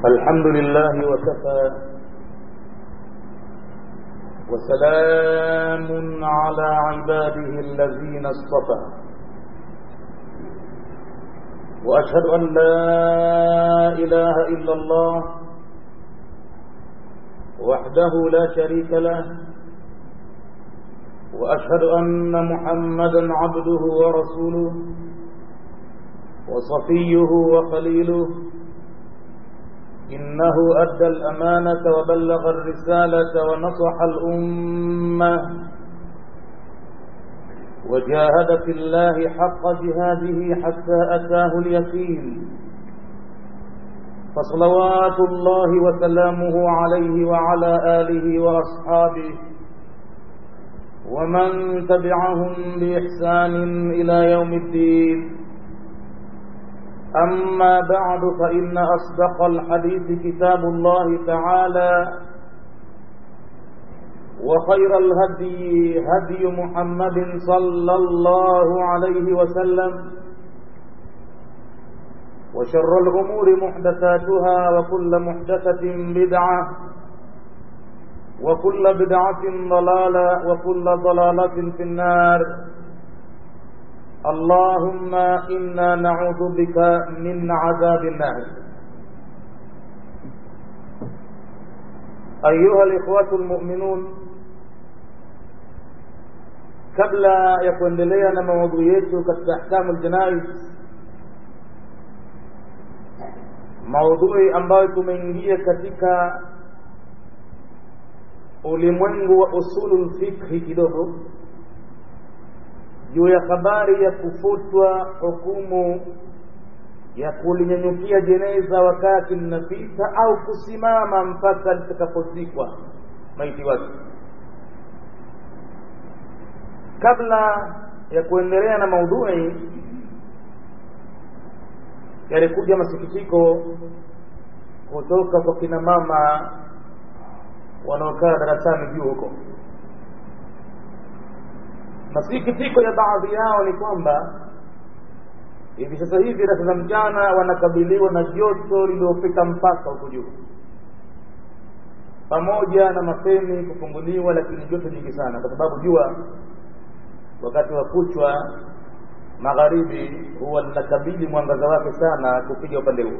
الحمد لله وكفى وسلام على عباده الذين اصطفى واشهد ان لا اله الا الله وحده لا شريك له واشهد ان محمدا عبده ورسوله وصفيه وخليله إنه أدى الأمانة وبلغ الرسالة ونصح الأمة وجاهد في الله حق جهاده حتى أتاه اليقين فصلوات الله وسلامه عليه وعلى آله وأصحابه ومن تبعهم بإحسان إلى يوم الدين أما بعد فإن أصدق الحديث كتاب الله تعالى وخير الهدي هدي محمد صلى الله عليه وسلم وشر الأمور محدثاتها وكل محدثة بدعة وكل بدعة ضلالة وكل ضلالة في النار اللهم إنا نعوذ بك من عذاب النار أيها الإخوة المؤمنون kabla ya kuendelea na maudhui yetu katika ahkamu ljanais maudhui ambayo tumeingia katika ulimwengu wa usulu lfikhi kidogo juu ya habari ya kufutwa hukumu ya kulinyanyukia jeneza wakati linapita au kusimama mpaka litakapozikwa maiti wake kabla ya kuendelea na maudhui yalikuja masikitiko kutoka kwa kina mama wanaokaa darasani juu huko masikitiko ya baadhi yao ni kwamba hivi sasa hivi darasa za mchana wanakabiliwa na joto lililofika mpaka huko juu pamoja na mapeni kufunguliwa lakini joto jingi sana kwa sababu jua wakati wa kuchwa magharibi huwa linakabili mwangaza wake sana kupiga upande huu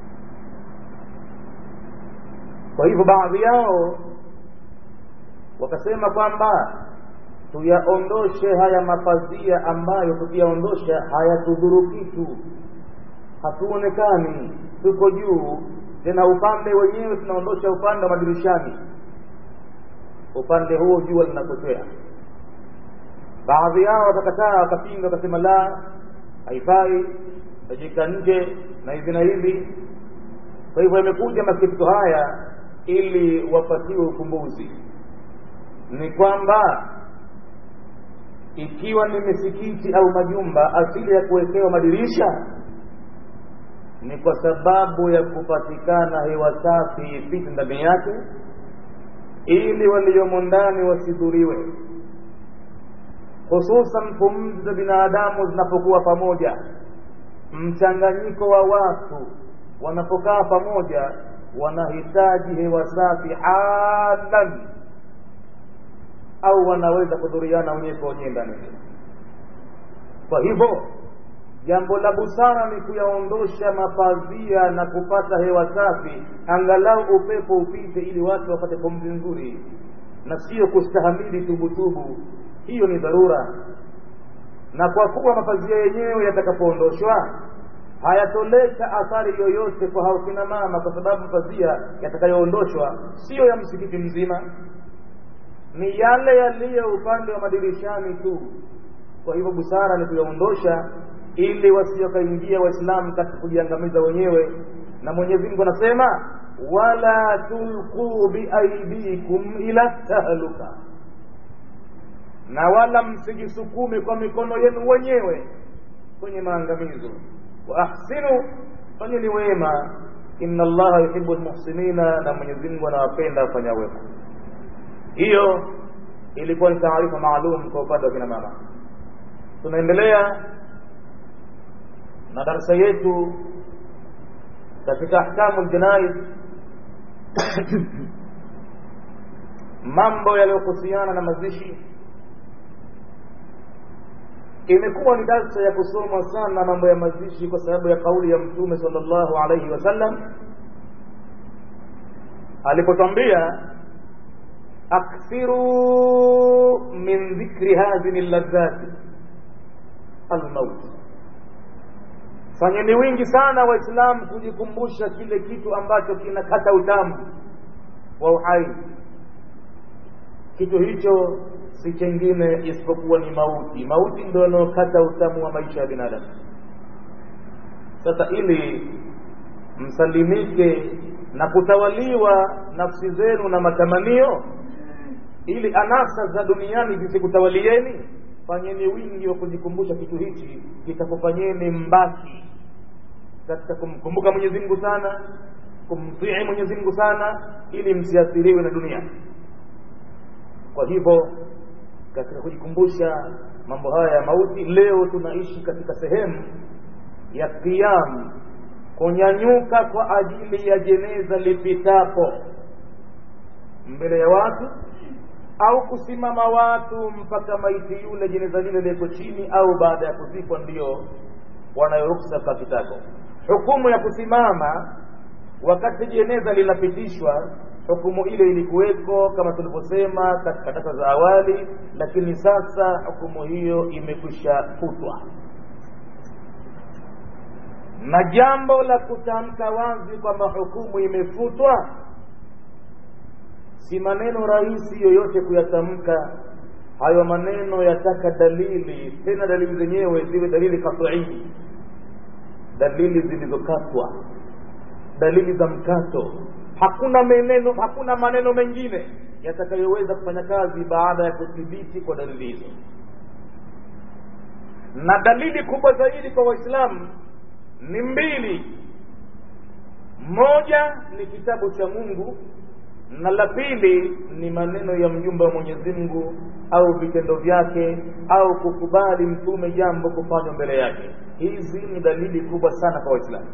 kwa hivyo baadhi yao wakasema kwamba tuyaondoshe haya mapazia ambayo tukiyaondosha hayatudhuru kitu hatuonekani tuko juu tena upande wenyewe tunaondosha upande wa madirishani upande huo jua linapotea baadhi yao wakakataa wakapinga wakasema la haifai tajika nje na hivi na hivi kwa hivyo yamekuja masikitiko haya ili wapatiwe ukumbuzi ni kwamba ikiwa ni misikiti au majumba asili ya kuwekewa madirisha ni kwa sababu ya kupatikana hewa safi ipite ndani yake ili waliomo ndani wasidhuriwe hususan pumzi za binadamu zinapokuwa pamoja mchanganyiko wa watu wanapokaa pamoja wanahitaji hewa safi halan au wanaweza kudhuriana wenyewe kwa wenyewe ndani kwa hivyo jambo la busara ni kuyaondosha mapazia na kupata hewa safi angalau upepo upite ili watu wapate pumzi nzuri na sio kustahamili tubutubu hiyo ni dharura na kwa kuwa mapazia yenyewe yatakapoondoshwa hayatoleta athari yoyote kwa hao kina mama kwa sababu mapazia yatakayoondoshwa siyo ya msikiti mzima ni yale yaliyo upande wa madirishani tu kwa hivyo busara ni kuyaondosha ili wasiwakaingia waislamu katika kujiangamiza wenyewe na mwenyezi mungu anasema wala tulquu biaidikum ila tahluka na wala msijisukume kwa mikono yenu wenyewe kwenye maangamizo wa ahsinu fanyeni wema inna allaha yuhibu lmuhsinina na mwenyezi mungu anawapenda wafanya wema hiyo ilikuwa ni taarifa maalum kwa upande wa kina mama tunaendelea na darasa yetu katika ahkamu ljanaiz mambo yaliyohusiana na mazishi imekuwa ni darsa ya kusomwa sana mambo ya mazishi kwa sababu ya kauli ya mtume sallallahu alaihi wasallam alipotwambia akthiru min dhikri hadhihi ladhati almaut fanyeni wingi sana waislamu kujikumbusha kile kitu ambacho kinakata utamu wa uhai kitu hicho si chengine isipokuwa ni mauti mauti ndio yanaokata utamu wa maisha ya binadamu sasa ili msalimike na kutawaliwa nafsi zenu na matamanio ili anasa za duniani zisikutawalieni fanyeni wingi wa kujikumbusha kitu hichi kitakufanyeni mbaki katika kumkumbuka mwenyezi mungu sana kumtii mwenyezi mungu sana ili msiathiriwe na dunia kwa hivyo katika kujikumbusha mambo haya ya mauti leo tunaishi katika sehemu ya qiyam kunyanyuka kwa ajili ya jeneza lipitapo mbele ya watu au kusimama watu mpaka maiti yule jeneza lile liko chini au baada ya kuzikwa ndio wanayoruksa kwa kitako hukumu ya kusimama wakati jeneza linapitishwa hukumu ile ilikuweko kama tulivyosema katika data za awali lakini sasa hukumu hiyo imekwisha futwa na jambo la kutamka wazi kwamba hukumu imefutwa si maneno rahisi yoyote kuyatamka hayo maneno yataka dalili tena dalili zenyewe ziwe dalili katii dalili zilizokatwa dalili za mkato hakuna maneno hakuna maneno mengine yatakayoweza kufanya kazi baada ya kuthibiti kwa dalili hizo na dalili kubwa zaidi kwa waislamu ni mbili moja ni kitabu cha mungu na la pili ni maneno ya mjumbe wa mwenyezi mungu au vitendo vyake au kukubali mtume jambo kufanywa mbele yake hizi ni dalili kubwa sana kwa waislamu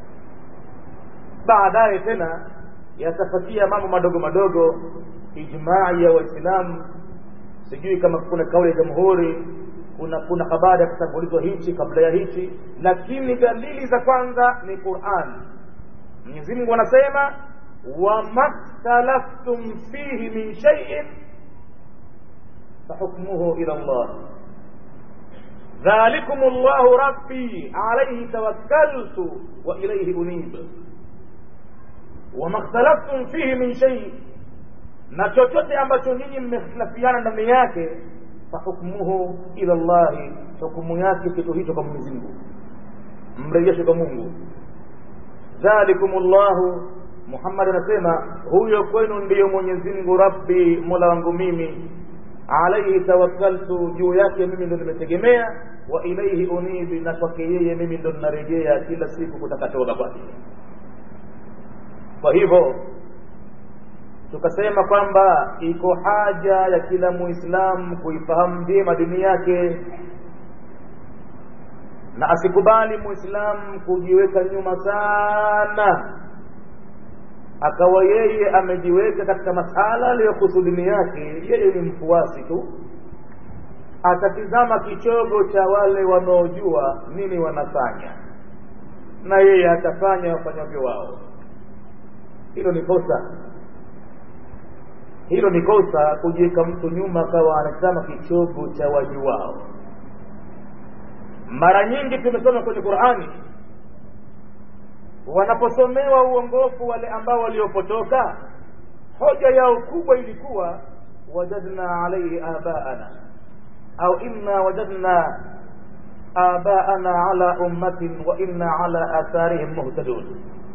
baadaye tena yatafatia mambo madogo madogo ijmai ya waislamu sijui kama kuna kauli ya jamhuri kuna kuna habari ya kutangulizwa hichi kabla ya hichi lakini dalili za kwanza ni quran mwenyezi mungu anasema wamakhtalaftum fihi min shaiin fahukmuhu ila llah dhalikum llahu rabbi alaihi tawakkaltu wa ilaihi unib wamakhtalaftum fihi min shai na chochote ambacho nyinyi mmehtilafiana ndani yake fahukmuhu ila llahi hukumu yake kitu hicho kwa mwenyezi mungu mrejeshe kwa mungu dhalikum llahu muhammad anasema huyo kwenu ndiyo mwenyezi mungu rabbi mola wangu mimi alaihi tawakkaltu juu yake mimi ndo nimetegemea wa ilaihi unibi na kwake yeye mimi ndo ninarejea kila siku kutaka toba kwake kwa hivyo tukasema kwamba iko haja ya kila muislamu kuifahamu vyema dini yake na asikubali muislamu kujiweka nyuma sana akawa yeye amejiweka katika masala aliyohusu dini yake yeye ni mfuasi tu atatizama kichogo cha wale wanaojua nini wanafanya na yeye atafanya wafanyavyo wao hilo ni kosa hilo ni kosa kujiweka mtu nyuma akawa anatazama kichogo cha wajuwao mara nyingi tumesoma kwenye qurani wanaposomewa uongofu wale ambao waliopotoka hoja yao kubwa ilikuwa wajadna alaihi abaana au inna wajadna abaana ala ummatin wa inna ala atharihim muhtadun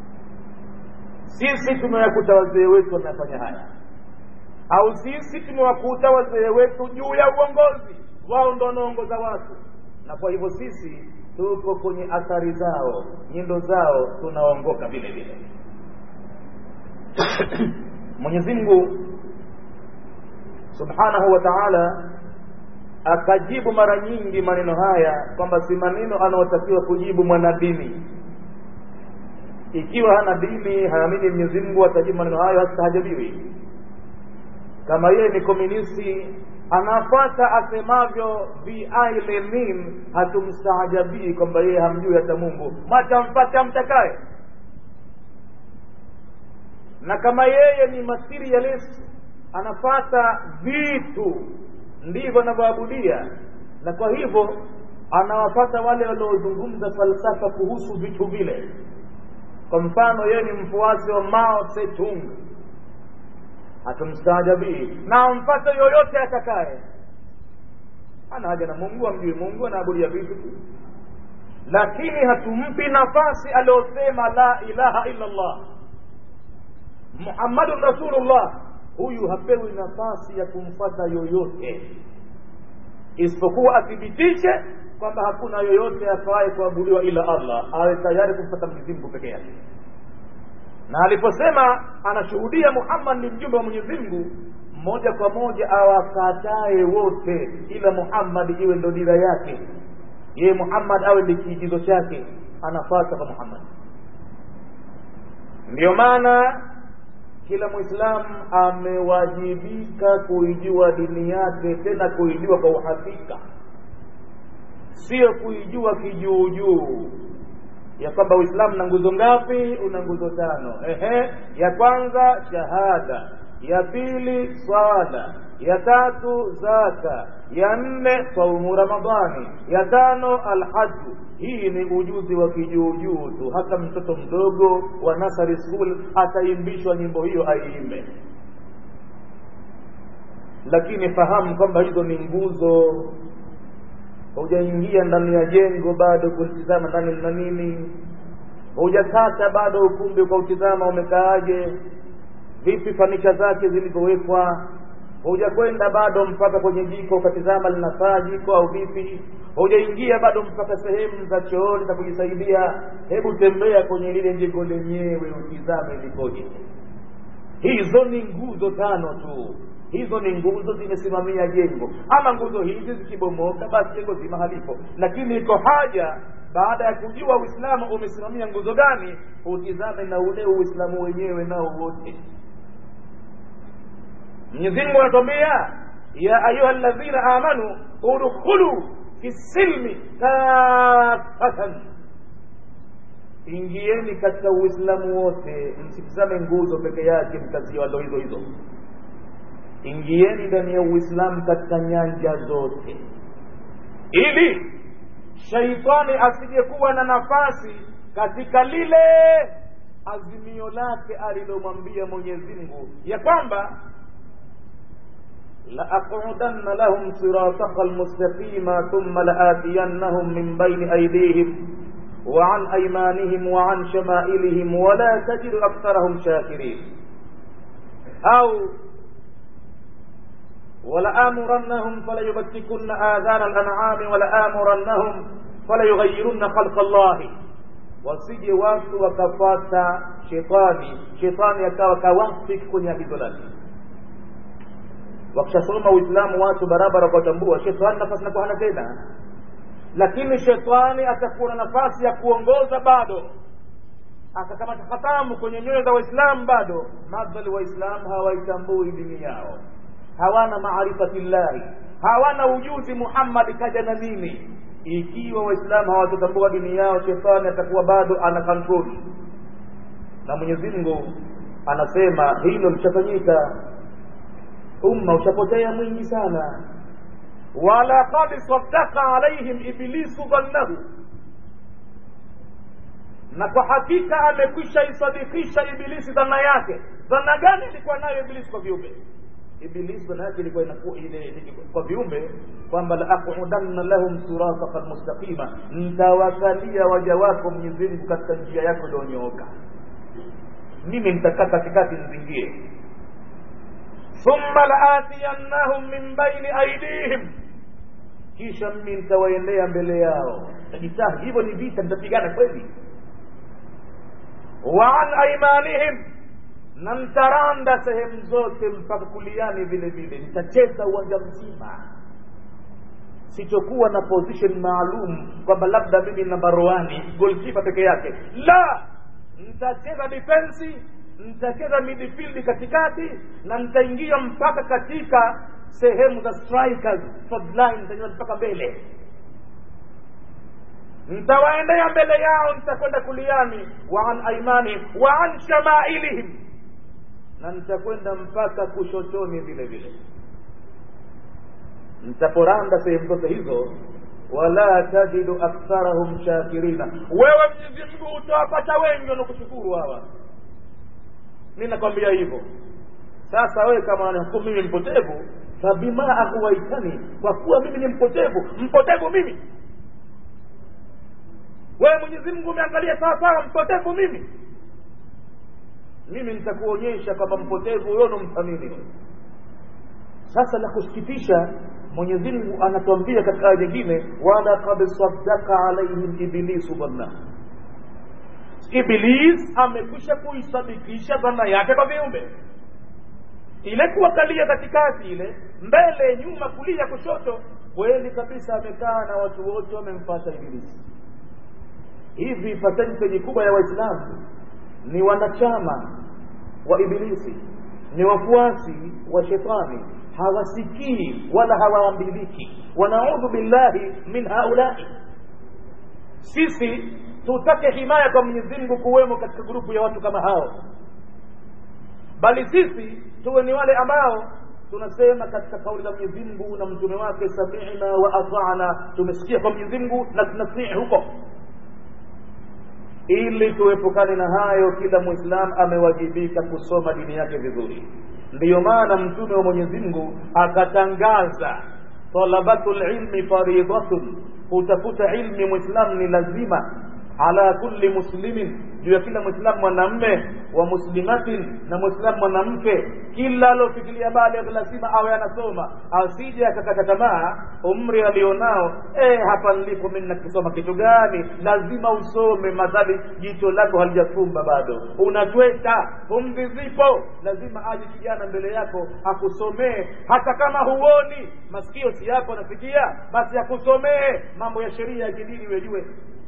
sisi tumewakuta wazee wetu wanafanya haya au sisi tumewakuta wazee wetu juu ya uongozi wao ndo wanaongoza watu na kwa hivyo sisi tuko kwenye athari zao nyendo zao tunaongoka vile vile mwenyezi mungu subhanahu wa taala akajibu mara nyingi maneno haya kwamba si maneno anaotakiwa kujibu mwanadini ikiwa hana dini haamini mwenyezi mungu atajibu maneno hayo hastaajabiwi kama yeye ni komunisti anafata asemavyo vi lenin hatumstaajabii kwamba yeye hamjui hata mungu mwacha mfate amtakaye na kama yeye ni materialist anafata vitu ndivyo anavyoabudia na kwa hivyo anawapata wale waliozungumza falsafa kuhusu vitu vile kwa mfano yeye ni mfuasi wa mao setung hatumstaajabii na amfate yoyote atakaye ana haja na mungu amjui mungu anaabudia vitu tu lakini hatumpi nafasi aliyosema la ilaha illa allah muhammadun rasulullah huyu hapewi nafasi ya kumfata yoyote isipokuwa athibitishe kwamba hakuna yoyote afaye kuabudiwa ila allah awe tayari kumfata mwenyezi mungu peke yake na aliposema anashuhudia muhammad ni mjumbe wa mwenyezi mungu moja kwa moja awakatae wote ila muhammad iwe ndo dira yake yeye muhammad awe ndi kiigizo chake anafata kwa muhammad ndio maana kila mwislamu amewajibika kuijua dini yake tena kuijua kwa uhakika sio kuijua kijuujuu ya kwamba uislamu na nguzo ngapi una nguzo tano ehe ya kwanza shahada ya pili swala ya tatu zaka ya nne saumu ramadhani ya tano alhaju hii ni ujuzi wa kijuujuu tu hata mtoto mdogo wa nasari school ataimbishwa nyimbo hiyo aiimbe lakini fahamu kwamba hizo ni nguzo hujaingia ndani ya jengo bado kulitizama ndani mna nini hujakata bado ukumbi ukautizama umekaaje vipi fanisha zake zilivyowekwa hujakwenda bado mpaka kwenye jiko ukatizama linafaa jiko au vipi hujaingia bado mpaka sehemu za chooni za kujisaidia hebu tembea kwenye lile jengo lenyewe utizame likoje hizo ni nguzo tano tu hizo ni nguzo zimesimamia jengo ama nguzo hizi zikibomoka basi jengo zima halipo lakini iko haja baada ya kujua uislamu umesimamia nguzo gani utizame na ule uislamu wenyewe nao wote mwenyezimungu anatuambia ya ayuha ladhina amanu udkhulu fi silmi kafatan ingieni katika uislamu wote msitizame nguzo peke yake mkaziwa ndo hizo hizo ingieni ndani ya uislamu katika nyanja zote ili shaitani asijekuwa na nafasi katika lile azimio lake alilomwambia mwenyezi mungu ya kwamba لأقعدن لهم صراطك المستقيم ثم لآتينهم من بين أيديهم وعن أيمانهم وعن شمائلهم ولا تجد أكثرهم شاكرين أو ولآمرنهم فليبتكن آذان الأنعام ولآمرنهم فليغيرن خلق الله wasije watu wakafata shetani shetani akawa kawafik kwenye agizo lake wakishasoma uislamu watu barabara wakatambua shetani nafasi nakuwa hana tena lakini shetani atakuwa na nafasi ya kuongoza bado akakamata hatamu kwenye nyoyo za waislamu bado madhali waislamu hawaitambui dini yao hawana maarifati llahi hawana ujuzi muhammadi kaja na nini ikiwa waislamu hawatotambua dini yao shetani atakuwa bado ana kontroli na mwenyezi mungu anasema hilo lishafanyika umma ushapotea mwingi sana walaqad saddaka alaihim iblisu dhannahu na kwa hakika amekwisha isadikisha ibilisi dhana yake dhana gani ilikuwa nayo ibilisi kwa viumbe ibilisi dhana yake ilikuwa inakuwa ile kwa viumbe kwamba laaqudanna lahum sirataka almustaqima ntawakalia waja wako mwenyezi mungu katika njia yako iliyonyooka mimi nitakaa katikati nizingie thumma laatiyannahum min baini aidihim kisha mimi nitawaendea mbele yao tajitahi hivyo ni vita nitapigana kweli wa an aimanihim na ntaranda sehemu zote mpaka kuliani vile vile nitacheza uwanja mzima sichokuwa na position maalum kwamba labda mimi na baroani golkipa peke yake la nitacheza defensi nitacheza midfield katikati na nitaingia mpaka katika sehemu za strikers forward line nitaingia mpaka mbele nitawaendea mbele yao nitakwenda kuliani wa an aimani wa an shamailihim na nitakwenda mpaka kushotoni vile vile nitaporanda sehemu zote hizo wala tajidu aktharahum shakirina wewe mwenyezi mungu utawapata wengi wanakushukuru hawa mi nakwambia hivyo sasa wewe kama wanahukumu mimi mpotevu fabima ahuwaitani kwa kuwa mimi ni mpotevu mpotevu mimi wewe mwenyezi mungu umeangalia sawa sawa mpotevu mimi mimi nitakuonyesha kwamba mpotevu huyo nomthamini sasa la kusikitisha mwenyezi mungu anatuambia katika aya nyingine walaqad saddaka alaihim iblisu dhanna iblis amekwisha kuisadikisha dhana yake kwa viumbe ile kuwakalia katikati ile mbele nyuma kulia kushoto kweli kabisa amekaa na watu wote wamempata ibilisi hivi percentage kubwa ya waislamu ni wanachama wa ibilisi ni wafuasi wa shetani hawasikii wala hawaambiliki wanaudhu billahi min haulai sisi tutake himaya kwa mwenyezi mungu kuwemo katika grupu ya watu kama hao bali sisi tuwe ni wale ambao tunasema katika kauli la mwenyezi mungu na mtume wake samina wa atana tumesikia kwa mwenyezi mungu na tunatii huko ili tuepukane na hayo kila mwislam amewajibika kusoma dini yake vizuri ndiyo maana mtume wa mwenyezi mungu akatangaza talabatu lilmi faridatun kutafuta ilmi mwislam ni lazima ala kulli muslimin juu ya kila mwislamu mwanamme wa muslimatin na mwislamu mwanamke kila alofikiria baada lazima awe anasoma asije akakata tamaa umri alionao eh hapa nilipo mimi nakisoma kitu gani lazima usome madhali jicho lako halijafumba bado unatweta pumzi zipo lazima aje kijana mbele yako akusomee hata kama huoni masikio si yako anafikia basi akusomee mambo ya sheria ya kidini wejue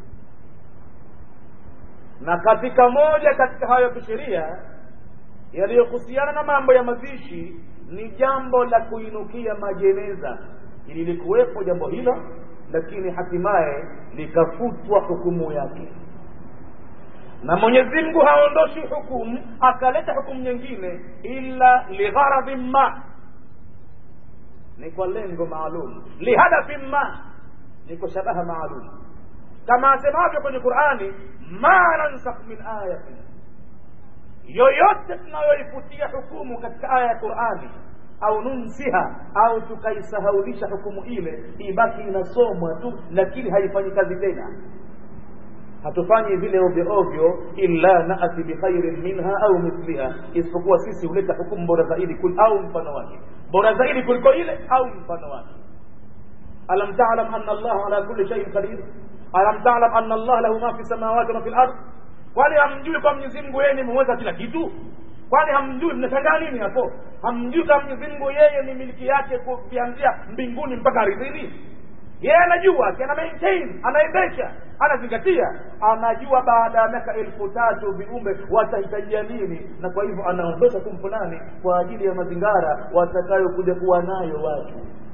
na katika moja katika hayo kisheria yaliyohusiana na mambo ya mazishi ni jambo la kuinukia majeneza ililikuwepo jambo hilo lakini hatimaye likafutwa hukumu yake na mwenyezi mungu haondoshi hukumu akaleta hukumu nyingine illa ligharadhin ma ni kwa lengo maalum lihadafin ma ni kwa shabaha maalum kama asemavyo kwenye qurani ma nansakh min ayatin yoyote tunayoifutia hukumu katika aya ya qurani au nunsiha au tukaisahaulisha hukumu ile ibaki inasomwa tu lakini haifanyi kazi tena hatufanyi vile ovyo ovyo illa nati bikhairin minha au mithliha isipokuwa sisi huleta hukumu bora zaidi kul au mfano wake bora zaidi kuliko ile au mfano wake alam talam anna allaha ala kulli shaiin qadir alam talam anna allah lahu ma fi samawati wa fi lard kwani hamjui kwa mwenyezi mungu yeye ni muweza kila kitu kwani hamjui mnashangaa nini hapo hamjui kama mwenyezi mungu yeye ni miliki yake kuvianzia mbinguni mpaka ardhini yeye anajua ana maintain anaendesha anazingatia anajua baada ya miaka elfu tatu viumbe watahitajia nini na kwa hivyo anaondosha tu fulani kwa ajili ya mazingara watakayokuja kuwa nayo watu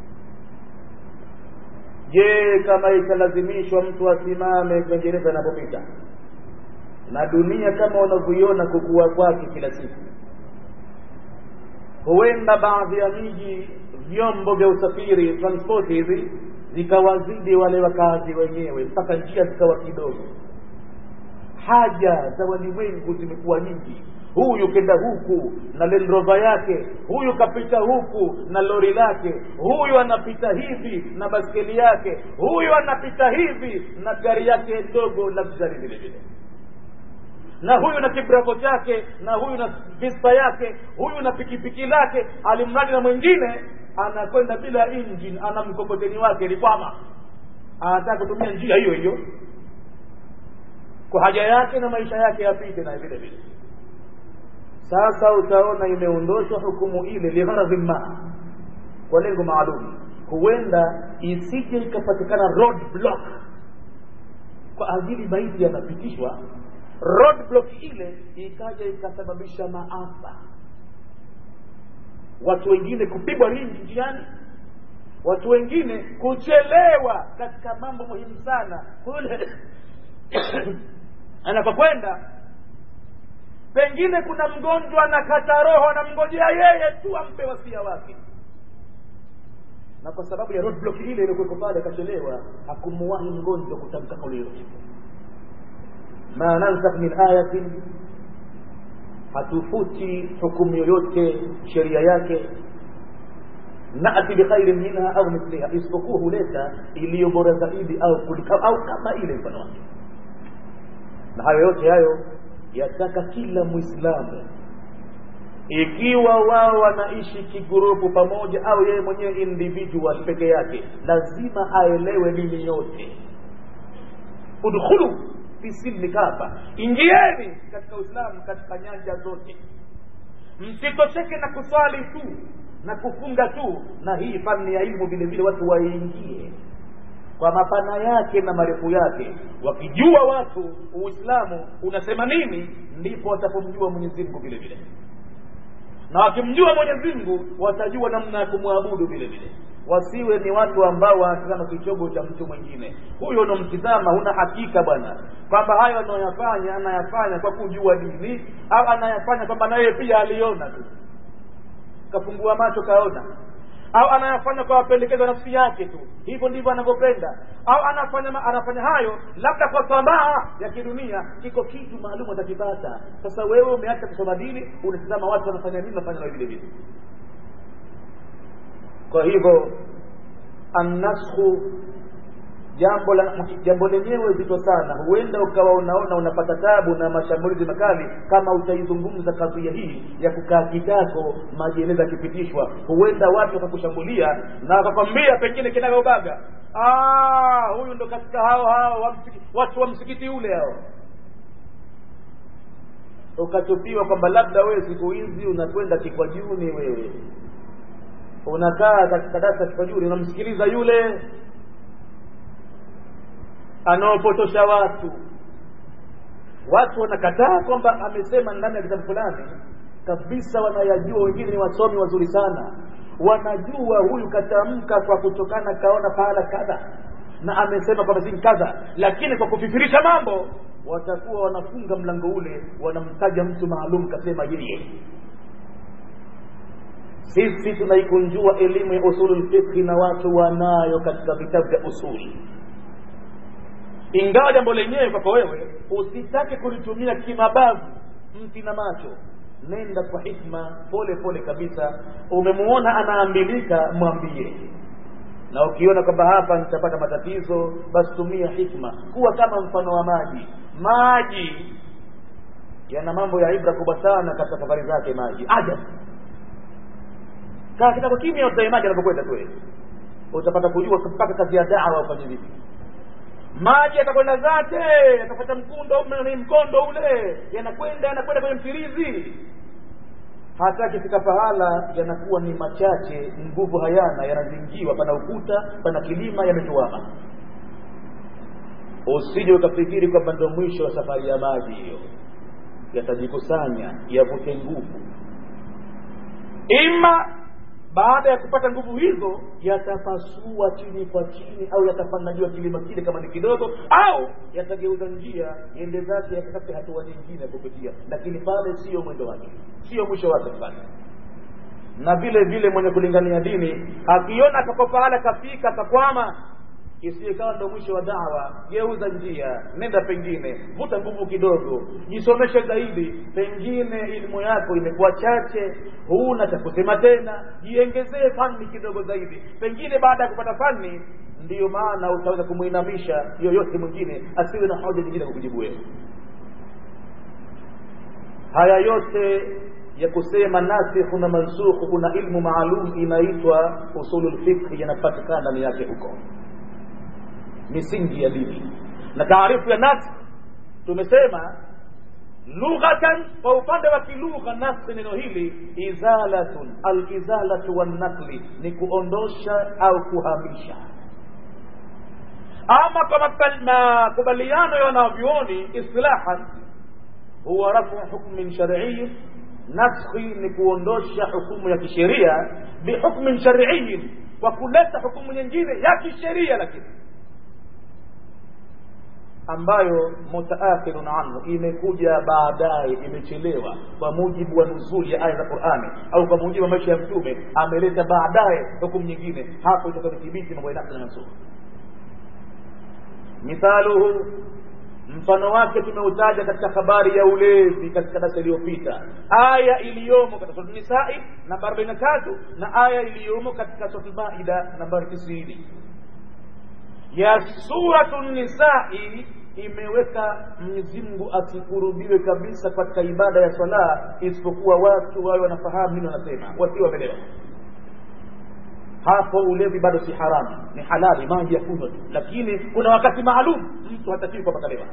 je kama italazimishwa mtu asimame kiingereza anapopita na dunia kama unavyoiona kukua kwake kila siku huenda baadhi ya miji vyombo vya usafiri transport hizi zikawazidi wale wakazi wenyewe mpaka njia zikawa kidogo haja za walimwengu zimekuwa nyingi huyu kenda huku na lendrova yake huyu kapita huku na lori lake huyu anapita hivi na baskeli yake huyu anapita hivi na gari yake ndogo luxury vile vile na huyu na kibravo chake na huyu na vispa yake huyu na pikipiki lake alimradi na mwingine anakwenda bila engine ana mkokoteni wake likwama anataka kutumia njia hiyo hiyo kwa haja yake na maisha yake yapite na vile vile sasa utaona imeondoshwa hukumu ile ligharadhi ma kwa lengo maalum huenda isije ikapatikana road block kwa ajili maiti yanapitishwa roadblock ile ikaja ikasababisha maafa watu wengine kupigwa ringi njiani watu wengine kuchelewa katika mambo muhimu sana kule anapokwenda pengine kuna mgonjwa anakata roho anamngojea yeye tu ampe wasia wake na kwa sababu ya roadblock ile iliyokuweko pale akachelewa hakumuwahi mgonjwa kutamka kauli yote ma nansakh min ayatin hatufuti hukumu yoyote sheria yake nati bikhairin minha au mithliha isipokuwa huleta iliyo bora zaidi au kulika, au kama ile mfano wake na hayo yote hayo yataka kila mwislamu ikiwa wao wanaishi kigurupu pamoja au yeye mwenyewe individual peke yake lazima aelewe dini yote udkhulu fi silmi kafa ingieni katika uislamu katika nyanja zote msitosheke na kuswali tu na kufunga tu na hii fani ya ilmu vile vile watu waingie kwa mapana yake na marefu yake wakijua watu uislamu unasema nini ndipo watapomjua mwenyezi mungu vile vile na wakimjua mwenyezi mungu watajua namna ya kumwabudu vile vile wasiwe ni watu ambao wanatazama kichogo cha mtu mwingine huyo unamtizama huna hakika bwana kwamba hayo anayoyafanya anayafanya kwa kujua dini au anayafanya kwamba naye pia aliona tu kafungua macho kaona au anayafanya kwa mapendekezo nafsi yake tu hivyo ndivyo anavyopenda au anafanya anafanya hayo labda kwa tamaa ya kidunia kiko kitu maalum atakipata sasa wewe umeacha kusoma dini unatizama watu wanafanya nini nafanya na vile vile kwa hivyo annashu jambo la jambo lenyewe zito sana huenda ukawa unaona unapata tabu na mashambulizi makali kama utaizungumza kadhia hii ya kukaa kitako majeneza yakipitishwa huenda watu wakakushambulia na wakakwambia pengine kinagaubaga huyu ndo katika hao hao wa msiki, watu wa msikiti ule hao ukatupiwa kwamba labda wewe siku hizi unakwenda kikwajuni wewe unakaa katika darasa kikwajuni unamsikiliza yule anaopotosha watu watu wanakataa kwamba amesema ndani ya kitabu fulani kabisa wanayajua wengine ni wasomi wazuri sana wanajua huyu katamka kwa kutokana kaona pahala kadha na amesema kwamba si kadha lakini kwa kufikirisha mambo watakuwa wanafunga mlango ule wanamtaja mtu maalum kasema yeye sisi tunaikunjua elimu ya usulul fiqhi na watu wanayo katika vitabu vya usuli ingawa jambo lenyewe kwako wewe usitake kulitumia kimabavu mti na macho nenda kwa hikma pole pole kabisa umemuona anaambilika mwambie na ukiona kwamba hapa nitapata matatizo basi tumia hikma kuwa kama mfano wa maji maji yana mambo ya ibra kubwa sana katika safari zake maji ajabu kaa kitako kimya utae maji anapokwenda tu utapata kujua mpaka kazi ya dawa ufanye vipi maji yatakwenda zake yatapata mkundo ni mkondo ule yanakwenda yanakwenda kwenye mfirizi hata akifika pahala yanakuwa ni machache nguvu hayana yanazingiwa pana ukuta pana kilima yametuama usije ukafikiri kwamba ndo mwisho wa safari ya maji hiyo yatajikusanya yavute nguvu ima baada ya kupata nguvu hizo yatapasua chini kwa chini au yatapanda juu ya kilima kile kama ni kidogo au yatageuza njia yende zake yakatafute hatua nyingine ya kupitia lakini pale sio mwendo wake sio mwisho wake pale na vile vile mwenye kulingania dini akiona akapo pahala kafika akakwama isiyekawa ndo mwisho wa dawa geuza njia nenda pengine vuta nguvu kidogo jisomeshe zaidi pengine elimu yako imekuwa chache huna cha kusema tena jiengezee fani kidogo zaidi pengine baada ya kupata fani ndiyo maana utaweza kumwinamisha yoyote mwingine asiwe na hoja nyingine kukujibu wewe haya yote ya kusema nasikhu na mansukhu kuna ilmu maalum inaitwa usulul fiqh yanapatikana ndani yake huko misingi ya dini na taarifu ya nasikh tumesema lughatan kwa upande wa kilugha nasikh neno hili izalatun alizalatu wannakli ni kuondosha au kuhamisha ama kwa makubaliano ya wanavyuoni istilahan huwa rafu hukmin shar'iyyin naskhi ni kuondosha hukumu ya kisheria bihukmin shar'iyyin kwa kuleta hukumu nyingine ya kisheria lakini ambayo mutaakhirun anhu imekuja baadaye imechelewa kwa mujibu wa nuzuli ya aya za Qur'ani au kwa mujibu wa maisha ya mtume ameleta baadaye hukumu nyingine hapo itakuthibiti mambo ya nafsi na mansukh mithaluhu mfano wake tumeutaja katika habari ya ulevi katika darasa iliyopita aya iliyomo katika sura nisai namba 43 na aya iliyomo katika sura maida nambari 90 ya suratu nisai imeweka Mwenyezi Mungu asikurubiwe kabisa katika ibada ya swala isipokuwa watu wawe wanafahamu nini wanasema wasio wamelewa hapo ulevi bado si haramu ni halali maji ya kunywa lakini kuna wakati maalum mtu hatakiwi kwamba kalewa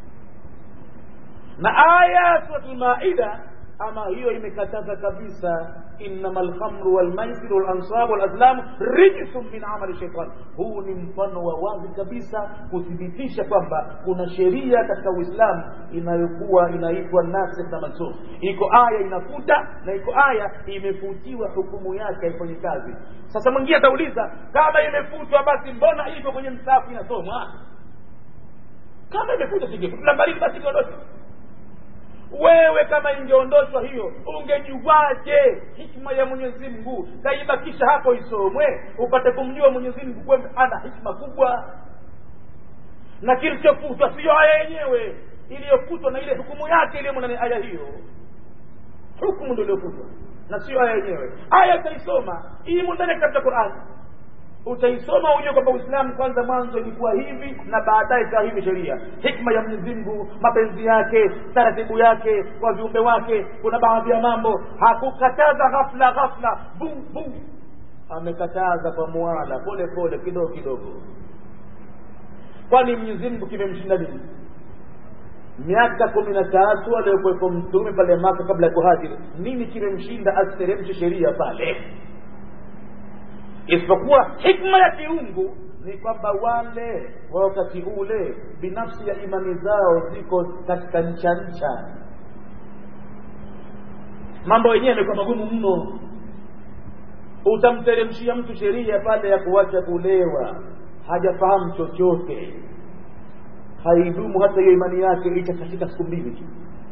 na aya suratul maida ama hiyo imekataza kabisa innama lkhamru walmaisiru walansab walazlamu rijsun min amali shaitan huu ni mfano wa wazi kabisa kuthibitisha kwamba kuna sheria katika uislamu inayokuwa inaitwa nasikh na mansukh iko aya inafuta na iko aya imefutiwa hukumu yake haifanyi kazi sasa mwingine atauliza kama imefutwa basi mbona iko kwenye msafu inasomwa kama imefutwa singefuta bariki basi iondoshwe wewe kama ingeondoshwa hiyo ungejuaje hikma ya mwenyezi mungu kaibakisha hapo isomwe upate kumjua mwenyezi mungu kwamba ana hikma kubwa na kilichofutwa siyo aya yenyewe iliyofutwa na ile hukumu yake iliyomo ndani aya hiyo hukumu ndio iliyofutwa na sio aya yenyewe aya utaisoma imo ndani ya kitabu cha qurani utaisoma ujue kwamba uislamu kwanza mwanzo ilikuwa hivi na baadaye ikawa hivi sheria hikma ya mwenyezi mungu mapenzi yake taratibu yake kwa viumbe wake kuna baadhi ya mambo hakukataza ghafla ghafla bu bu amekataza kwa muala pole pole kidogo kidogo kwani mwenyezi mungu kimemshinda nini miaka kumi na tatu aliyokuwepo mtume pale maka kabla ya kuhajiri nini kimemshinda asiteremshe sheria pale isipokuwa hikma ya kiungu ni kwamba wale wa wakati ule binafsi ya imani zao ziko katika ncha ncha mambo yenyewe yamekuwa magumu mno utamteremshia mtu sheria pale ya kuacha kulewa hajafahamu chochote haidumu hata hiyo imani yake itakatika siku mbili tu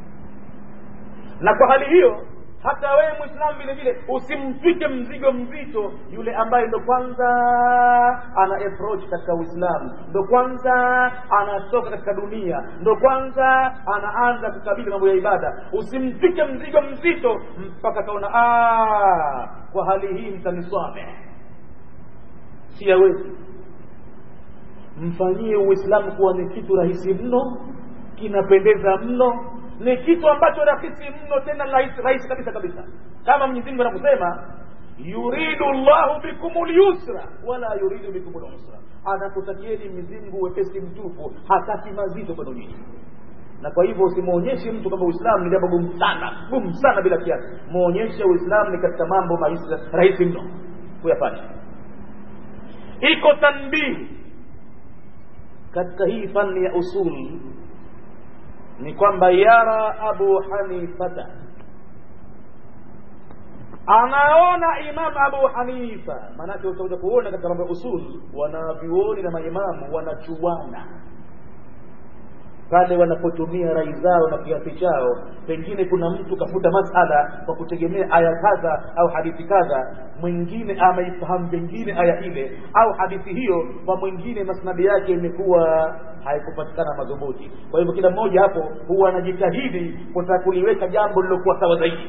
na kwa hali hiyo hata wewe mwislamu vile vile usimtwike mzigo mzito yule ambaye ndo kwanza ana approach katika uislamu ndo kwanza anatoka katika dunia ndo kwanza anaanza kukabili mambo ya ibada usimtwike mzigo mzito mpaka kaona kwa hali hii mtaniswame siyawezi mfanyie uislamu kuwa ni kitu rahisi mno kinapendeza mno ni kitu ambacho rahisi mno tena rahisi rahisi kabisa kabisa kama mwenyezi mungu anavyosema yuridu llahu bikum lyusra wala yuridu bikum lusra anakutakieni mwenyezi mungu wepesi mtupu hataki mazito kwenu nyinyi na kwa hivyo usimwonyeshe mtu kwamba uislamu ni jambo gumu sana gumu sana bila kiasi mwonyeshe uislamu ni katika mambo rahisi mno kuyafanya iko tanbihi katika hii fani ya usuli ni kwamba yara abu hanifata anaona imam abu hanifa maanake utakuja kuona katika mambo ya usul wanavyuoni na maimamu wanachuana pale wanapotumia rai zao na kiasi chao pengine kuna mtu kafuta masala kwa kutegemea aya kadha au hadithi kadha mwingine ameifahamu pengine aya ile au hadithi hiyo kwa mwingine masnadi yake imekuwa haikupatikana madhubuti kwa hivyo kila mmoja hapo huwa anajitahidi kutaka kuliweka jambo lilokuwa sawa zaidi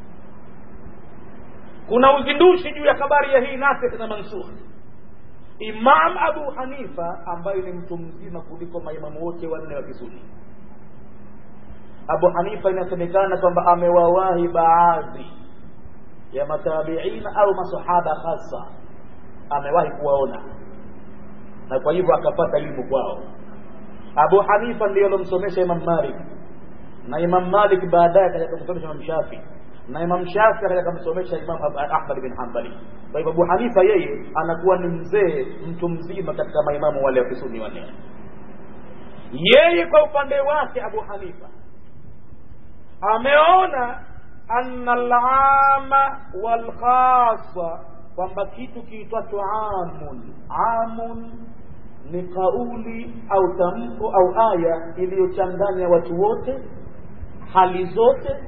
kuna uzindushi juu ya habari ya hii nasikh na mansukh imam abu hanifa ambaye ni mtu mzima kuliko maimamu wote wanne wa kisuni abu hanifa inasemekana kwamba amewawahi baadhi ya matabiina au masahaba hasa amewahi kuwaona na kwa hivyo akapata elimu kwao abu hanifa ndiyo alomsomesha imam malik na imam malik baadaye akaja kumsomesha imam shafii na Imam Shafi akaja kumsomesha Imam Ahmad bin Hanbali. Kwa hivyo Abu Hanifa yeye anakuwa ni mzee mtu mzima katika maimamu wale wa kisuni wanne. Yeye kwa upande wake Abu Hanifa ameona anna alama walkhasa kwamba kitu kiitwacho amun amun ni kauli au tamko au aya iliyochanganya watu wote hali zote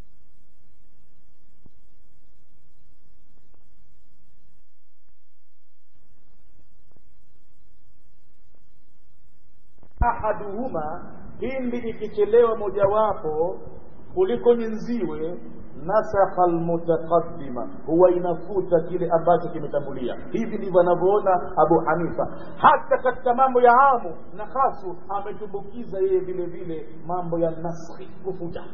ahaduhuma pindi ikichelewa mojawapo kuliko nyenziwe nasakha almutaqaddima huwa inafuta kile ambacho kimetangulia hivi ndivyo anavyoona abu hanifa hata katika mambo ya amu na khasu ametumbukiza yeye vile vile mambo ya naskhi kufuta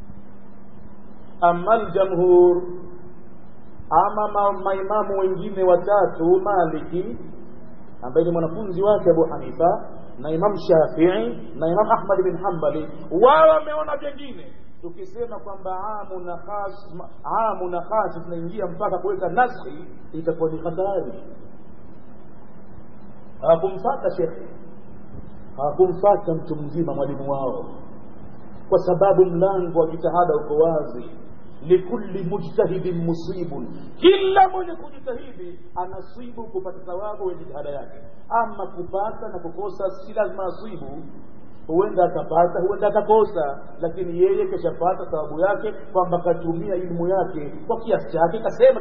ama aljamhur ama ma, maimamu wengine watatu maliki ambaye ni mwanafunzi wake abu hanifa na imam shafii na imam ahmad bin hambali wao wameona vyengine tukisema kwamba amu na khas amu na khas tunaingia mpaka kuweka naskhi itakuwa ni hatari hawakumfata shekhe hawakumfata mtu mzima mwalimu wao kwa sababu mlango wa jitihada uko wazi likulli mujtahidin musibun kila mwenye kujitahidi anasibu kupata thawabu wa jitihada yake ama kupata na kukosa si lazima asibu huenda akapata huenda akakosa lakini yeye keshapata thawabu yake kwamba katumia ilmu yake kwa kiasi chake kasema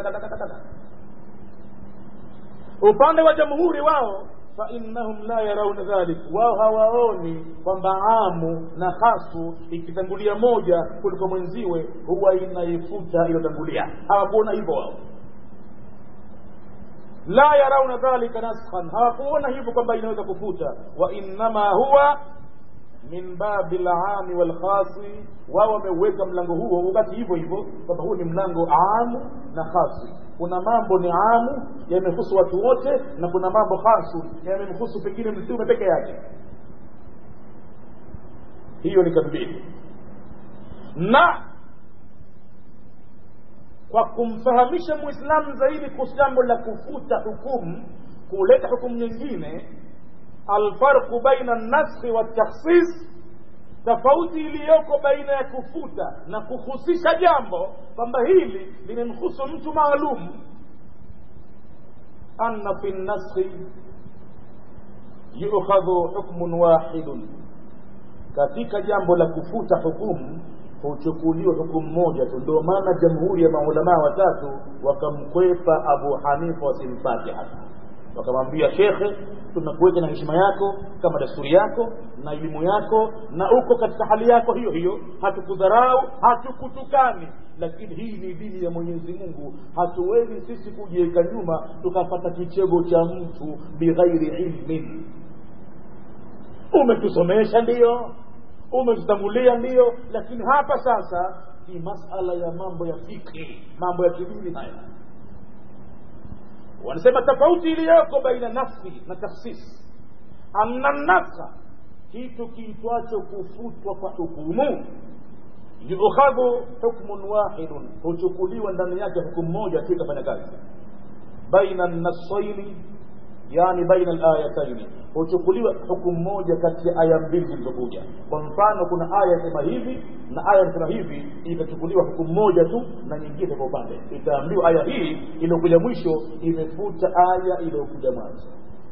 upande wa jamhuri wao fainnahum la yarauna dhalik wao hawaoni kwamba amu na khasu ikitangulia moja kuliko mwenziwe huwa inaifuta iliyotangulia hawakuona hivyo wao la yarauna dhalika naskhan hawakuona hivyo kwamba inaweza kufuta wa innama huwa min babi lami walkhasi wao wameuweka mlango huo ubaki hivyo hivyo kwamba huu ni mlango amu na khasi kuna mambo ni amu yamehusu watu wote na kuna mambo khasu yamemhusu pengine mtume peke yake hiyo ni kadhibini na kwa kumfahamisha muislamu zaidi kuhusu jambo la kufuta hukumu kuleta hukumu nyingine alfarqu baina naskhi watakhsis tofauti iliyoko baina ya kufuta na kuhusisha jambo kwamba hili limemhusu mtu maalum anna fi naskhi yukhadhu hukmun wahidun katika jambo la kufuta hukumu huchukuliwa hukumu moja tu ndio maana jamhuri ya maulamaa watatu wakamkwepa abu hanifa wasimpate hata wakamwambia shekhe tunakuweka na heshima yako kama desturi yako na elimu yako na uko katika hali yako hiyo hiyo hatukudharau hatukutukani lakini hii ni dini ya mwenyezi mungu hatuwezi sisi kujiweka nyuma tukapata kichego cha mtu bighairi ilmin umetusomesha ndiyo umetutangulia ndiyo lakini hapa sasa ni masala ya mambo ya fikhi mambo ya kidini haya wanasema tofauti iliyoko baina nafsi na takhsis anna nafsa kitu kiitwacho kufutwa kwa hukumu yukhadhu hukmun wahidun huchukuliwa ndani yake hukumu moja tu ikafanya kazi baina nassaini yani baina alayataini huchukuliwa hukumu moja kati ya aya mbili zilizokuja kwa mfano kuna aya sema hivi na aya inasema hivi itachukuliwa hukumu moja tu na nyingine kwa upande itaambiwa aya hii iliyokuja mwisho imefuta aya iliyokuja mwanzo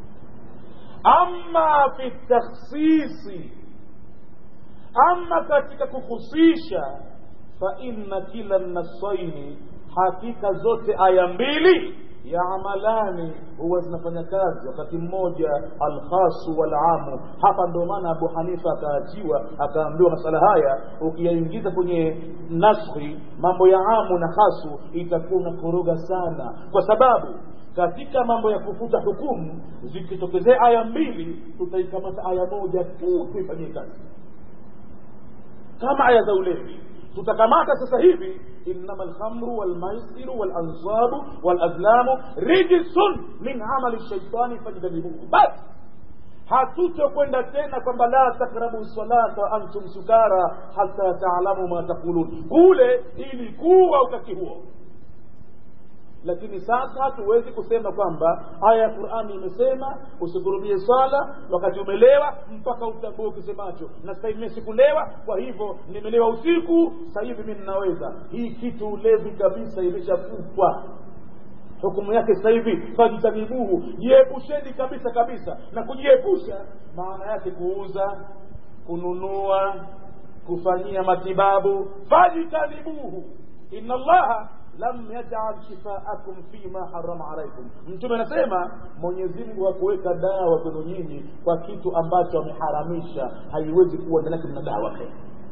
ama fi takhsisi ama katika kuhusisha fa inna kila nasaini hakika zote aya mbili yaamalani huwa zinafanya kazi wakati mmoja alkhasu walamu hapa ndio maana abu hanifa akaachiwa akaambiwa masala haya ukiyaingiza kwenye naskhi mambo ya amu na khasu itakuwa unakoroga sana kwa sababu katika mambo ya kufuta hukumu zikitokezea aya mbili tutaikamata aya moja tu tuifanyie kazi kama aya za ulevi tutakamata sasa hivi innama alkhamru walmaisiru walansabu walazlamu rijsun min amali shaitani fajtanibuhu basi hatutokwenda tena kwamba la takrabu salata wa antum sukara hata taalamu ma taqulun kule ilikuwa ukati huo lakini sasa hatuwezi kusema kwamba aya ya qurani imesema usikurubie swala wakati umelewa mpaka utambue ukisemacho na sasa hivi sikulewa kwa hivyo nimelewa usiku sasa hivi mi ninaweza hii kitu ulevi kabisa imeshafutwa hukumu yake sasa hivi fajtanibuhu jiepusheni kabisa kabisa na kujiepusha maana yake kuuza kununua kufanyia matibabu fajtanibuhu inna allaha lam yajal shifaakum fima harama alaikum mtume anasema mwenyezi mungu hakuweka dawa kwenu nyinyi kwa kitu ambacho ameharamisha haiwezi kuwa ndani yake mna dawa tena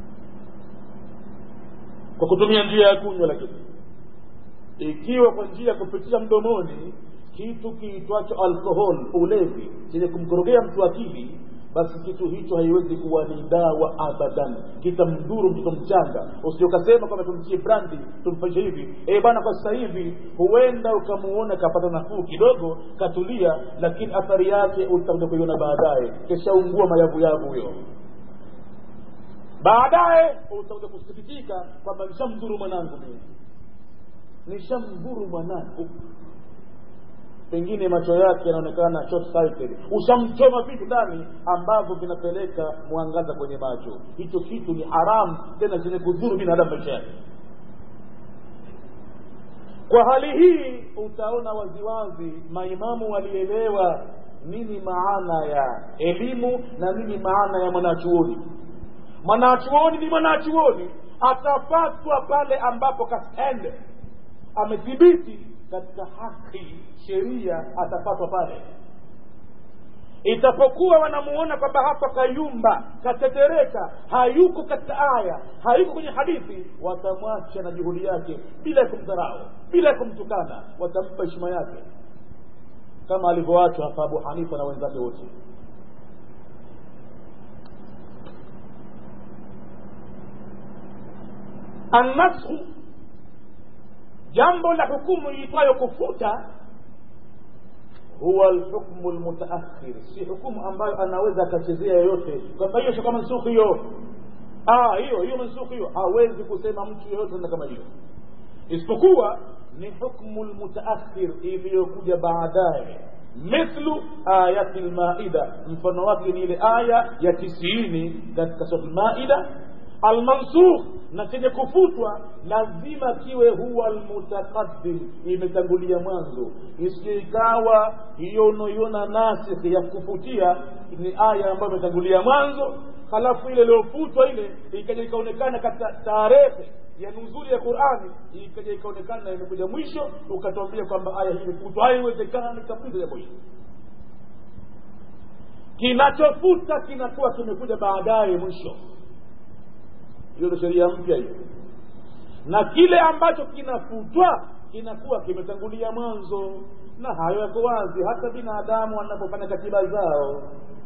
kwa kutumia njia ya kunywa lakini ikiwa kwa njia ya kupitisha mdomoni kitu kiitwacho alkohol ulevi chenye kumkorogea mtu akili basi kitu hicho haiwezi kuwa ni dawa abadan kitamdhuru mtoto mchanga usiokasema kwamba tumtie brandi tumfanyishe hivi e bana kwa sasa hivi huenda ukamuona kapata nafuu kidogo katulia lakini athari yake utakuja kuiona baadaye keshaungua mayavuyavu huyo baadaye utakuja kusikitika kwamba nishamdhuru mwanangu mimi nishamdhuru mwanangu pengine macho yake yanaonekana short sighted ushamchoma vitu ndani ambavyo vinapeleka mwangaza kwenye macho hicho kitu ni haramu tena chenye kudhuru binadamu maisha yake kwa hali hii utaona waziwazi maimamu walielewa nini maana ya elimu na nini maana ya mwanachuoni mwanachuoni ni mwanachuoni atafatwa pale ambapo kastende amethibiti katika haki sheria atapatwa pale itapokuwa wanamuona kwamba hapa kayumba katetereka hayuko katika aya hayuko kwenye hadithi watamwacha na juhudi yake bila ya kumdharau bila ya kumtukana watampa heshima yake kama alivyoachwa hapa abu hanifa na wenzake wote annashu jambo la hukumu iitwayo kufuta huwa lhukmu lmutaakhir si hukumu ambayo anaweza akachezea yoyote kwamba hiyo sio kama nsukhi hiyo ah hiyo hiyo mansukhi hiyo hawezi kusema mtu yoyote na kama hiyo isipokuwa ni hukmu lmutaakhir iliyokuja baadaye mithlu ayati lmaida mfano wake ni ile aya ya tisini katika sura lmaida almansukh na chenye kufutwa lazima kiwe huwa almutaqaddim imetangulia mwanzo isije ikawa hiyo unaoiona nasikh ya kufutia ni aya ambayo imetangulia mwanzo halafu ile iliyofutwa ile ikaja ikaonekana katika tarehe ya nuzuli ya qurani ikaja ikaonekana imekuja mwisho ukatuambia kwamba aya hii imefutwa haiwezekani kabisa jambo hili kinachofuta kinakuwa kimekuja baadaye mwisho hiyo ndo sheria mpya hiyo na kile ambacho kinafutwa kinakuwa kimetangulia mwanzo na hayo yako wazi hata binadamu wanapofanya katiba zao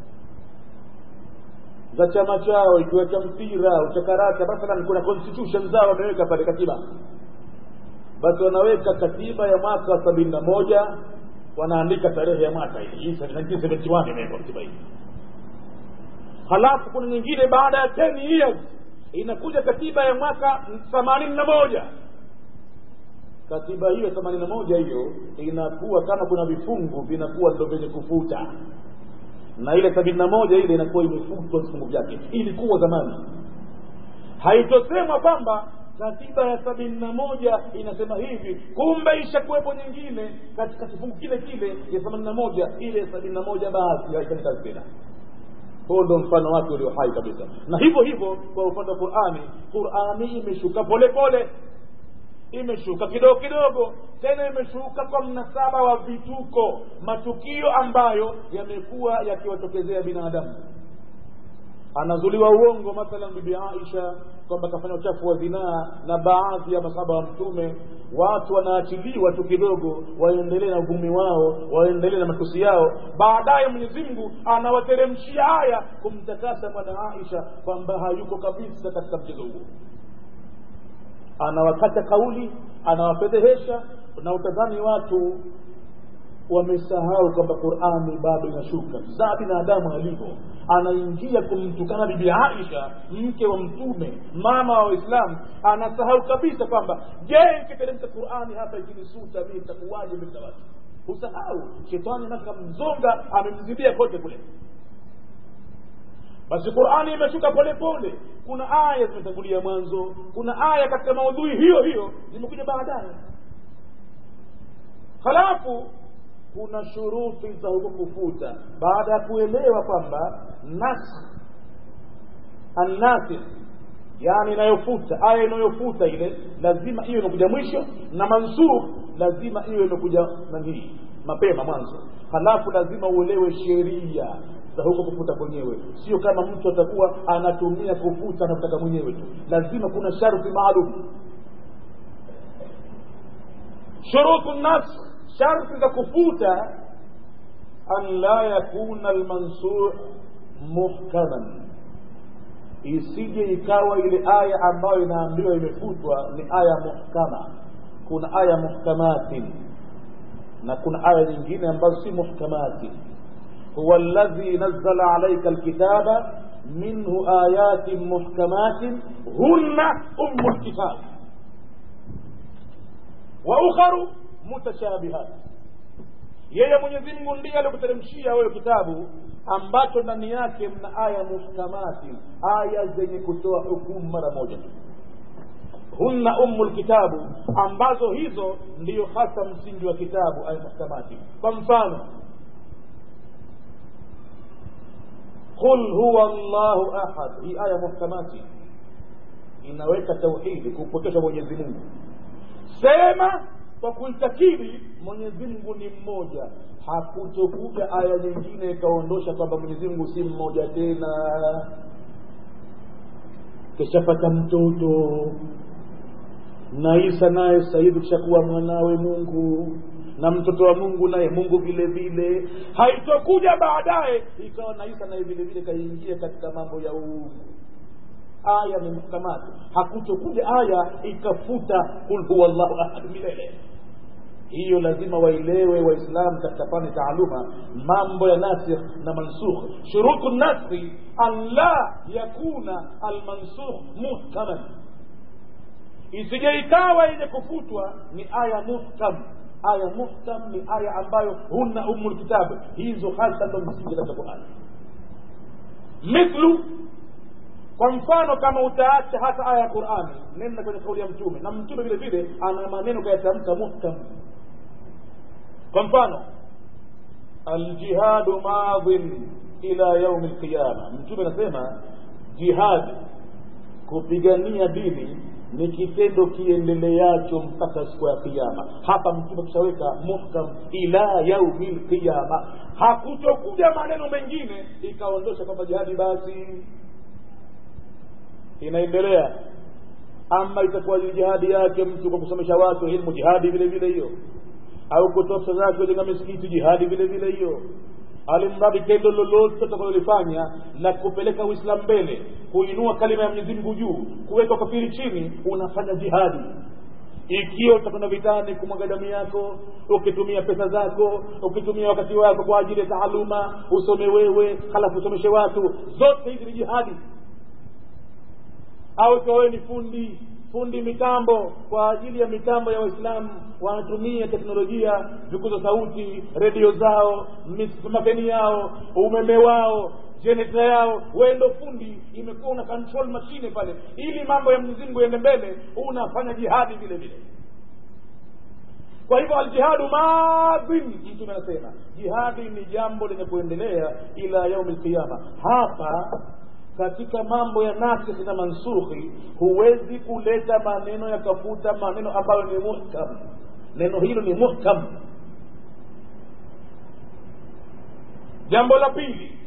za chama chao ikiwa cha mpira au cha karata mathalan kuna constitution zao wameweka pale katiba basi wanaweka katiba ya mwaka wa sabini na moja wanaandika tarehe ya mwaka hii 1971 imewekwa katiba hii halafu kuna nyingine baada ya 10 years inakuja katiba ya mwaka themanini na moja katiba hiyo themanini na moja hiyo inakuwa kama kuna vifungu vinakuwa ndo vyenye kufuta na ile sabini na moja ile inakuwa imefutwa vifungu vyake ilikuwa zamani haitosemwa kwamba katiba ya sabini na moja inasema hivi kumbe ishakuwepo nyingine katika kifungu kile kile ya themanini na moja ile ya sabini na moja basi haifanyi kazi tena huo ndo mfano wake ulio hai kabisa na hivyo hivyo kwa upande wa qurani qurani imeshuka pole pole imeshuka kidogo kidogo tena imeshuka kwa mnasaba wa vituko matukio ambayo yamekuwa yakiwatokezea binadamu anazuliwa uongo mathalan bibi aisha kwamba kafanya uchafu wa zinaa na baadhi ya masaba wa mtume watu wanaachiliwa tu kidogo waendelee na uvumi wao waendelee na matusi yao baadaye mwenyezi mungu anawateremshia haya kumtakasa mwana aisha kwamba hayuko kabisa katika mchezo huo anawakata kauli anawafedhehesha na utadhani watu wamesahau kwamba qurani bado inashuka saa binadamu alivyo anaingia kumtukana bibi aisha mke wa mtume mama wa waislamu anasahau kabisa kwamba je ikiteremka qurani hapa ikinisuta mii itakuwaje mbele za watu husahau shetani naka mzonga amemzibia kote kule basi qurani imeshuka polepole kuna aya zimetangulia mwanzo kuna aya katika maudhui hiyo hiyo zimekuja baadaye halafu kuna shuruti za huko kufuta baada ya kuelewa kwamba naskh annasikh yani inayofuta aya inayofuta ile lazima iwe imekuja mwisho na mansukh lazima iwe imekuja nanii mapema mwanzo halafu lazima uelewe sheria za huko kufuta kwenyewe sio kama mtu atakuwa anatumia kufuta anataka mwenyewe tu lazima kuna sharti maalum shurutu naskh sharti za kufuta an la yakuna almansukh muhkaman isije ikawa ile aya ambayo inaambiwa imefutwa ni aya muhkama kuna aya muhkamatin na kuna aya nyingine ambazo si muhkamatin huwa alladhi nazzala alayka alkitaba minhu ayatin muhkamatin hunna ummu lkitab wa ukharu mutashabihat yeye mwenyezi mungu ndiye alikuteremshia wewe kitabu ambacho ndani yake mna aya muhkamati aya zenye kutoa hukumu mara moja tu hunna ummu lkitabu ambazo hizo ndiyo hasa msingi wa kitabu aya muhkamati kwa mfano qul huwa llahu ahad hii aya muhkamati inaweka tauhidi kupokesha mwenyezi mungu sema kwa kuitakidi mwenyezi mungu ni mmoja hakutokuja aya nyingine ikaondosha kwamba mwenyezi mungu si mmoja tena kishapata mtoto na isa naye sasa hivi kishakuwa mwanawe mungu na mtoto wa mungu naye mungu vile vile haitokuja baadaye ikawa na isa naye vile vile kaingia katika mambo ya uungu aya ni muhkamati hakutokuja aya ikafuta kul huwa llahu ahad milele hiyo lazima waelewe waislamu katika fani taaluma mambo ya nasikh na mansukh shurutu naskhi an la yakuna almansukh muhkaman isije ikawa yenye kufutwa ni aya muhkam aya muhkam ni aya ambayo hunna umu lkitabu hizo hasa ndo msingi katika qurani mithlu kwa mfano kama utaacha hata aya ya qurani nenda kwenye kauli ya mtume na mtume vile vile ana maneno kayatamka muhkam kwa mfano aljihadu madhin ila yaumi lqiyama mtume anasema jihadi kupigania dini ni kitendo kiendeleacho mpaka siku ya kiama hapa mtume kushaweka muhkam ila yaumi lqiyama hakutokuja maneno mengine ikaondosha kwamba jihadi basi inaendelea ama itakuwa jihadi yake mtu kwa kusomesha watu ilmu jihadi vile vile hiyo au kutoa pesa zake kujenga misikiti jihadi vile vile hiyo alimradi tendo lolote utakalolifanya la kupeleka uislamu mbele kuinua kalima ya mwenyezi mungu juu kuweka ukafiri chini unafanya jihadi ikiwa utakwenda vitani kumwaga damu yako ukitumia pesa zako ukitumia wakati wako kwa ajili ya taaluma usome wewe halafu usomeshe watu zote hizi ni jihadi au ikiwa wewe ni fundi fundi mitambo kwa ajili ya mitambo ya waislamu wanatumia teknolojia vikuza sauti redio zao mafeni yao umeme wao jeneta yao wewe ndo fundi imekuwa una control mashine pale ili mambo ya mzingu iende mbele unafanya jihadi vile vile kwa hivyo aljihadu madhin mtume anasema jihadi ni jambo lenye kuendelea ila yaumi lqiyama hapa katika mambo ya nasikhi na mansukhi huwezi kuleta maneno yakafuta maneno ambayo ni muhkam neno hilo ni muhkam jambo la pili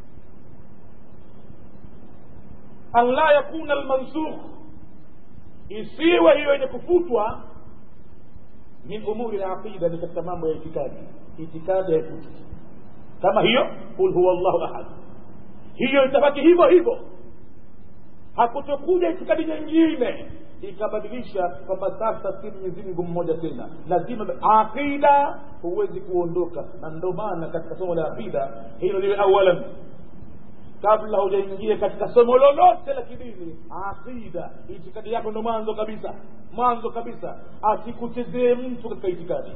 an la yakuna almansukh isiwe hiyo yenye kufutwa min umuri laqida ni katika mambo ya itikadi itikadi haifuti kama hiyo qul huwa llahu ahad hiyo itabaki hivyo hivyo hakutokuja itikadi nyingine ikabadilisha kwamba sasa si mwenyezi mungu mmoja tena lazima aqida huwezi kuondoka na ndio maana katika somo la aqida hilo liwe awalan kabla hujaingia katika somo lolote la kidini aqida itikadi yako ndo mwanzo kabisa mwanzo kabisa asikuchezee mtu katika itikadi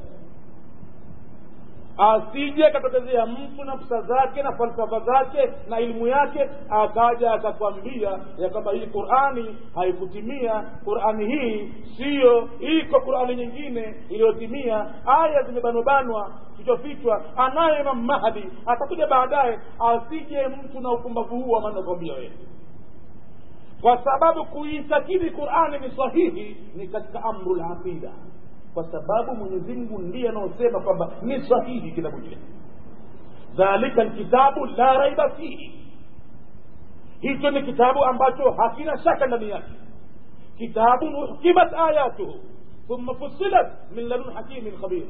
asije akatokezea mtu na psa zake na falsafa zake na elimu yake akaja akakwambia ya kwamba hii qurani haikutimia qurani hii siyo iko qurani nyingine iliyotimia aya zimebanwabanwa kichwafichwa anaye imam mahdi atakuja baadaye asije mtu na upumbavu huu amanakwambia wewe kwa sababu kuitakidi qurani ni sahihi ni katika amru laqida kwa sababu mwenyezi mungu ndiye anaosema kwamba ni sahihi kitabu kile dhalika lkitabu la raiba fihi hicho ni kitabu ambacho hakina shaka ndani yake kitabun uhkimat ayatuhu thumma fusilat min ladun hakimin khabir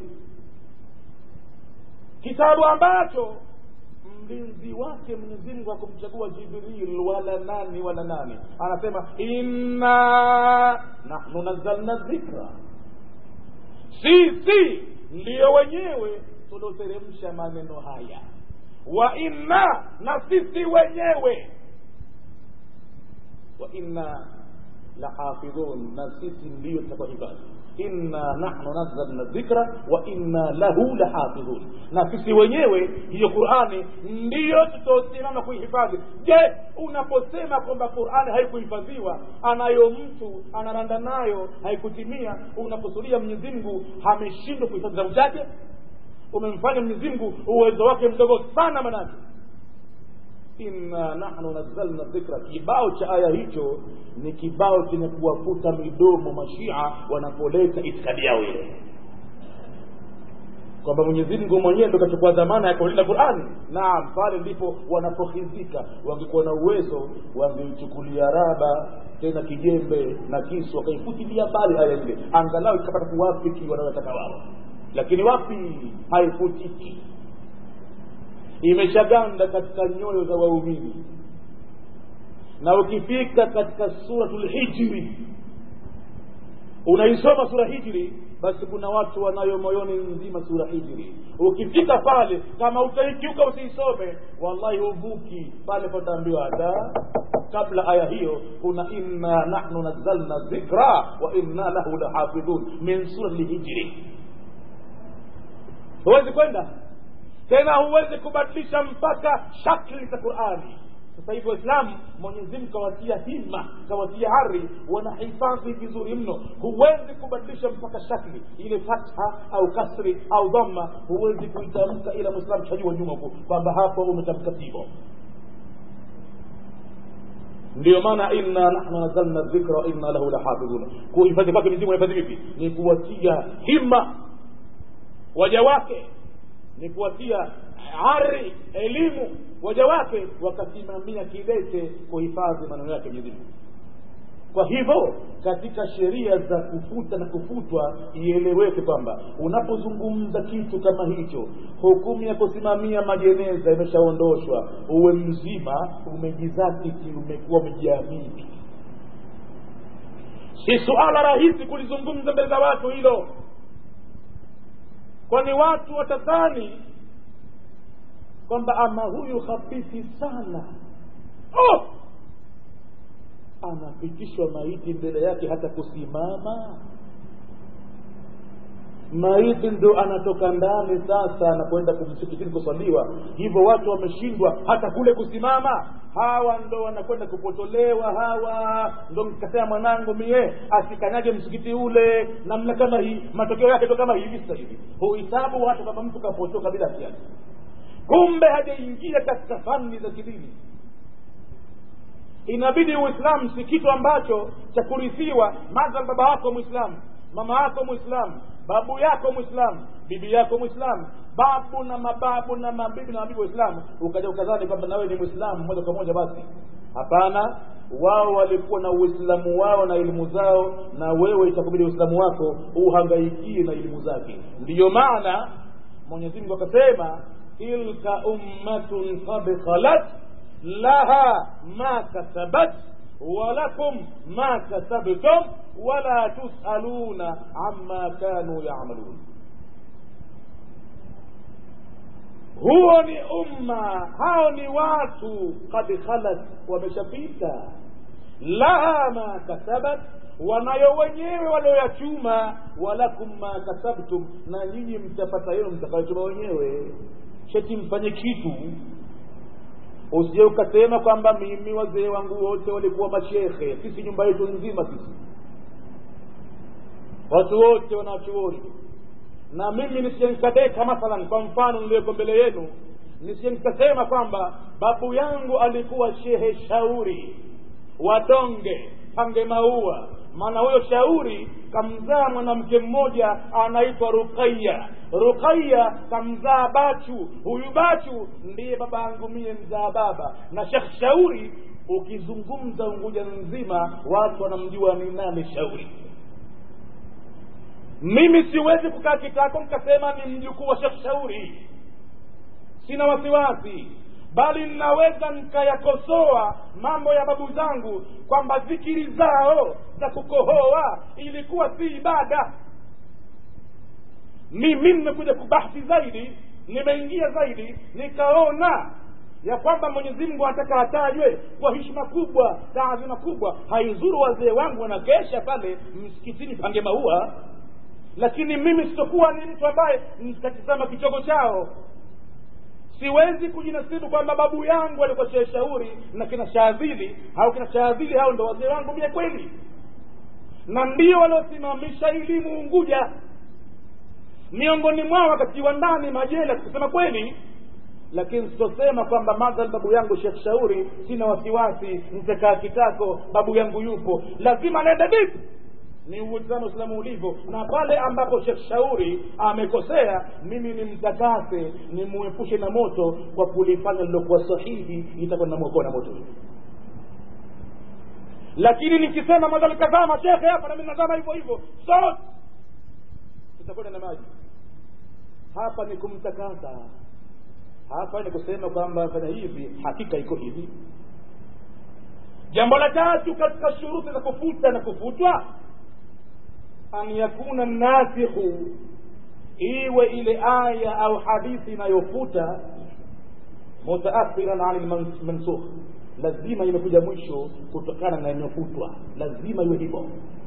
kitabu ambacho mlinzi wake mwenyezi mungu akumchagua jibril wala nani wala nani anasema inna nahnu nazzalna dhikra sisi ndiyo wenyewe tulioteremsha maneno haya wa inna na sisi wenyewe wa inna lahafidhun na sisi ndiyo tutakuhifadhi inna nahnu nazzalna dhikra wa inna lahu lahafidhun na sisi wenyewe hiyo qurani ndiyo tutaosimama kuihifadhi je unaposema kwamba qurani haikuhifadhiwa anayo mtu anaranda nayo haikutimia unakusudia mwenyezi mungu ameshindwa kuhifadhi kitabu chake umemfanya mwenyezi mungu uwezo wake mdogo sana manake inna nahnu nazzalna dhikra kibao cha aya hicho ni kibao chenye kuwafuta midomo mashia wanapoleta itikadi yao ile kwamba mwenyezi mungu mwenyewe ndo kachukua dhamana ya kulinda qurani naam pale ndipo wanapohizika wangekuwa na uwezo wangeichukulia raba tena kijembe na kisu wakaifutilia mbali aya ile angalau ikapata kuwafiki wanaotaka wao lakini wapi haifutiki imeshaganda katika nyoyo za waumini na ukifika katika suratul hijri unaisoma sura hijri basi kuna watu wanayo moyoni nzima sura hijri ukifika pale kama utaikiuka usiisome wallahi huvuki pale pataambiwa hata kabla aya hiyo kuna inna nahnu nazzalna dhikra wa inna lahu lahafidhun min surati hijri huwezi kwenda tena huwezi kubadilisha mpaka shakli za qurani sasa hivi waislamu mwenyezi mungu kawatia hima kawatia hari wanahifadhi vizuri mno huwezi kubadilisha mpaka shakli ile fatha au kasri au dhamma huwezi kuitamka ila mwislamu shajua nyuma huku kwamba hapo umetamka hivyo ndio maana inna nahnu nazalna dhikra wa inna lahu lahafidhun kuhifadhi kwake mizimu unahifadhi vipi ni kuwatia hima waja wake ni kuwatia ari elimu waja wake wakasimamia kidete kuhifadhi maneno yake Mwenyezi Mungu. Kwa hivyo katika sheria za kufuta na kufutwa ieleweke kwamba unapozungumza kitu kama hicho, hukumu ya kusimamia majeneza imeshaondoshwa, uwe mzima, umejizatiti, umekuwa umejiamini. Si suala rahisi kulizungumza mbele za watu hilo, kwani watu watadhani kwamba ama huyu hafifi sana oh! anapitishwa maiti mbele yake hata kusimama maiti ndo anatoka ndani sasa anakwenda kumsikitini kuswaliwa hivyo watu wameshindwa hata kule kusimama hawa ndo wanakwenda kupotolewa hawa ndo mkasema mwanangu mie asikanyage msikiti ule namna kama hii matokeo yake ndo kama hivi sasa hivi huhisabu watu kama mtu kapotoka bila kiasi kumbe hajaingia katika fani za kidini inabidi uislamu si kitu ambacho cha kurithiwa madhal baba wako mwislamu mama yako mwislamu babu yako mwislamu bibi yako mwislamu babu na mababu na mabibi na mabibi waislamu ukaja ukadhani kwamba nawe ni mwislamu moja kwa moja basi hapana wao walikuwa na uislamu wao na elimu zao na wewe itakubidi uislamu wako uhangaikie na elimu zake ndiyo maana mwenyezi mungu akasema tilka ummatun qad khalat laha ma kasabat walakum ma kasabtum wala tusaluna amma kanu yamalun huo ni umma hao ni watu kad khalat wameshapita laha ma kasabat wanayo wenyewe walioyachuma walakum ma kasabtum na nyinyi mtapata yenu mtakayochuma wenyewe sheti mfanye kitu usije ukasema kwamba mimi wazee wangu wote walikuwa mashekhe sisi nyumba yetu nzima sisi watu wote wanachuoni na mimi nisije nikadeka mathalan kwa mfano niliyoko mbele yenu nisije nikasema kwamba babu yangu alikuwa shehe shauri wadonge pange maua maana huyo shauri kamzaa mwanamke mmoja anaitwa ruqaya ruqaya kamzaa bachu huyu bachu ndiye baba yangu mie mzaa baba na shekh shauri ukizungumza unguja nzima watu wanamjua ni nani shauri mimi siwezi kukaa kitako mkasema ni mjukuu wa shekh shauri sina wasiwasi bali ninaweza nikayakosoa mambo ya babu zangu kwamba zikiri zao za kukohoa ilikuwa si ibada mimi nimekuja kubahthi zaidi nimeingia zaidi nikaona ya kwamba mwenyezi mungu anataka atajwe kwa heshima kubwa taadhima kubwa haizuru wazee wangu wanakesha pale msikitini pange maua lakini mimi sitokuwa ni mtu ambaye nitatizama kichogo chao siwezi kujinasibu kwamba babu yangu alikuwa shehe shauri na kina shaadhili au kina shaadhili hao ndo wazee wangu mie kweli na ndio waliosimamisha elimu unguja miongoni mwao wakatiwa ndani majela kusema kweli lakini sitosema kwamba madhal babu yangu shekh shauri sina wasiwasi nitakaa kitako babu yangu yupo lazima naenda vipi ni uislamu uislamu ulivyo na pale ambapo shekh shauri amekosea mimi nimtakase nimuepushe na moto kwa kulifanya lilokuwa sahihi itakuwa namwokoa na moto lakini nikisema madhali kadhaa mashekhe hapa nami nazama hivyo hivyo sote tutakwenda na maji hapa ni kumtakasa hapa ni kusema kwamba fanya hivi hakika iko hivi jambo la tatu katika shuruti za kufuta na kufutwa an yakuna nasikhu iwe ile aya au hadithi inayofuta mutaakhiran ani lmansukh lazima imekuja mwisho kutokana na inayofutwa lazima iwe hivyo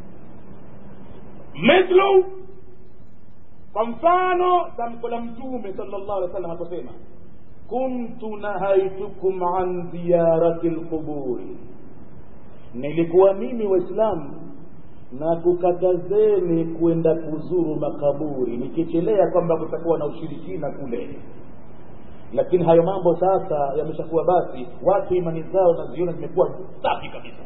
mithlu kwa mfano tamko la mtume sala llahu alih wa sallam aposema kuntu nahaitukum an ziyarati lquburi nilikuwa mimi waislamu na kukatazeni kwenda kuzuru makaburi nikichelea kwamba kutakuwa na ushirikina kule lakini hayo mambo sasa yameshakuwa basi watu imani zao naziona zimekuwa safi kabisa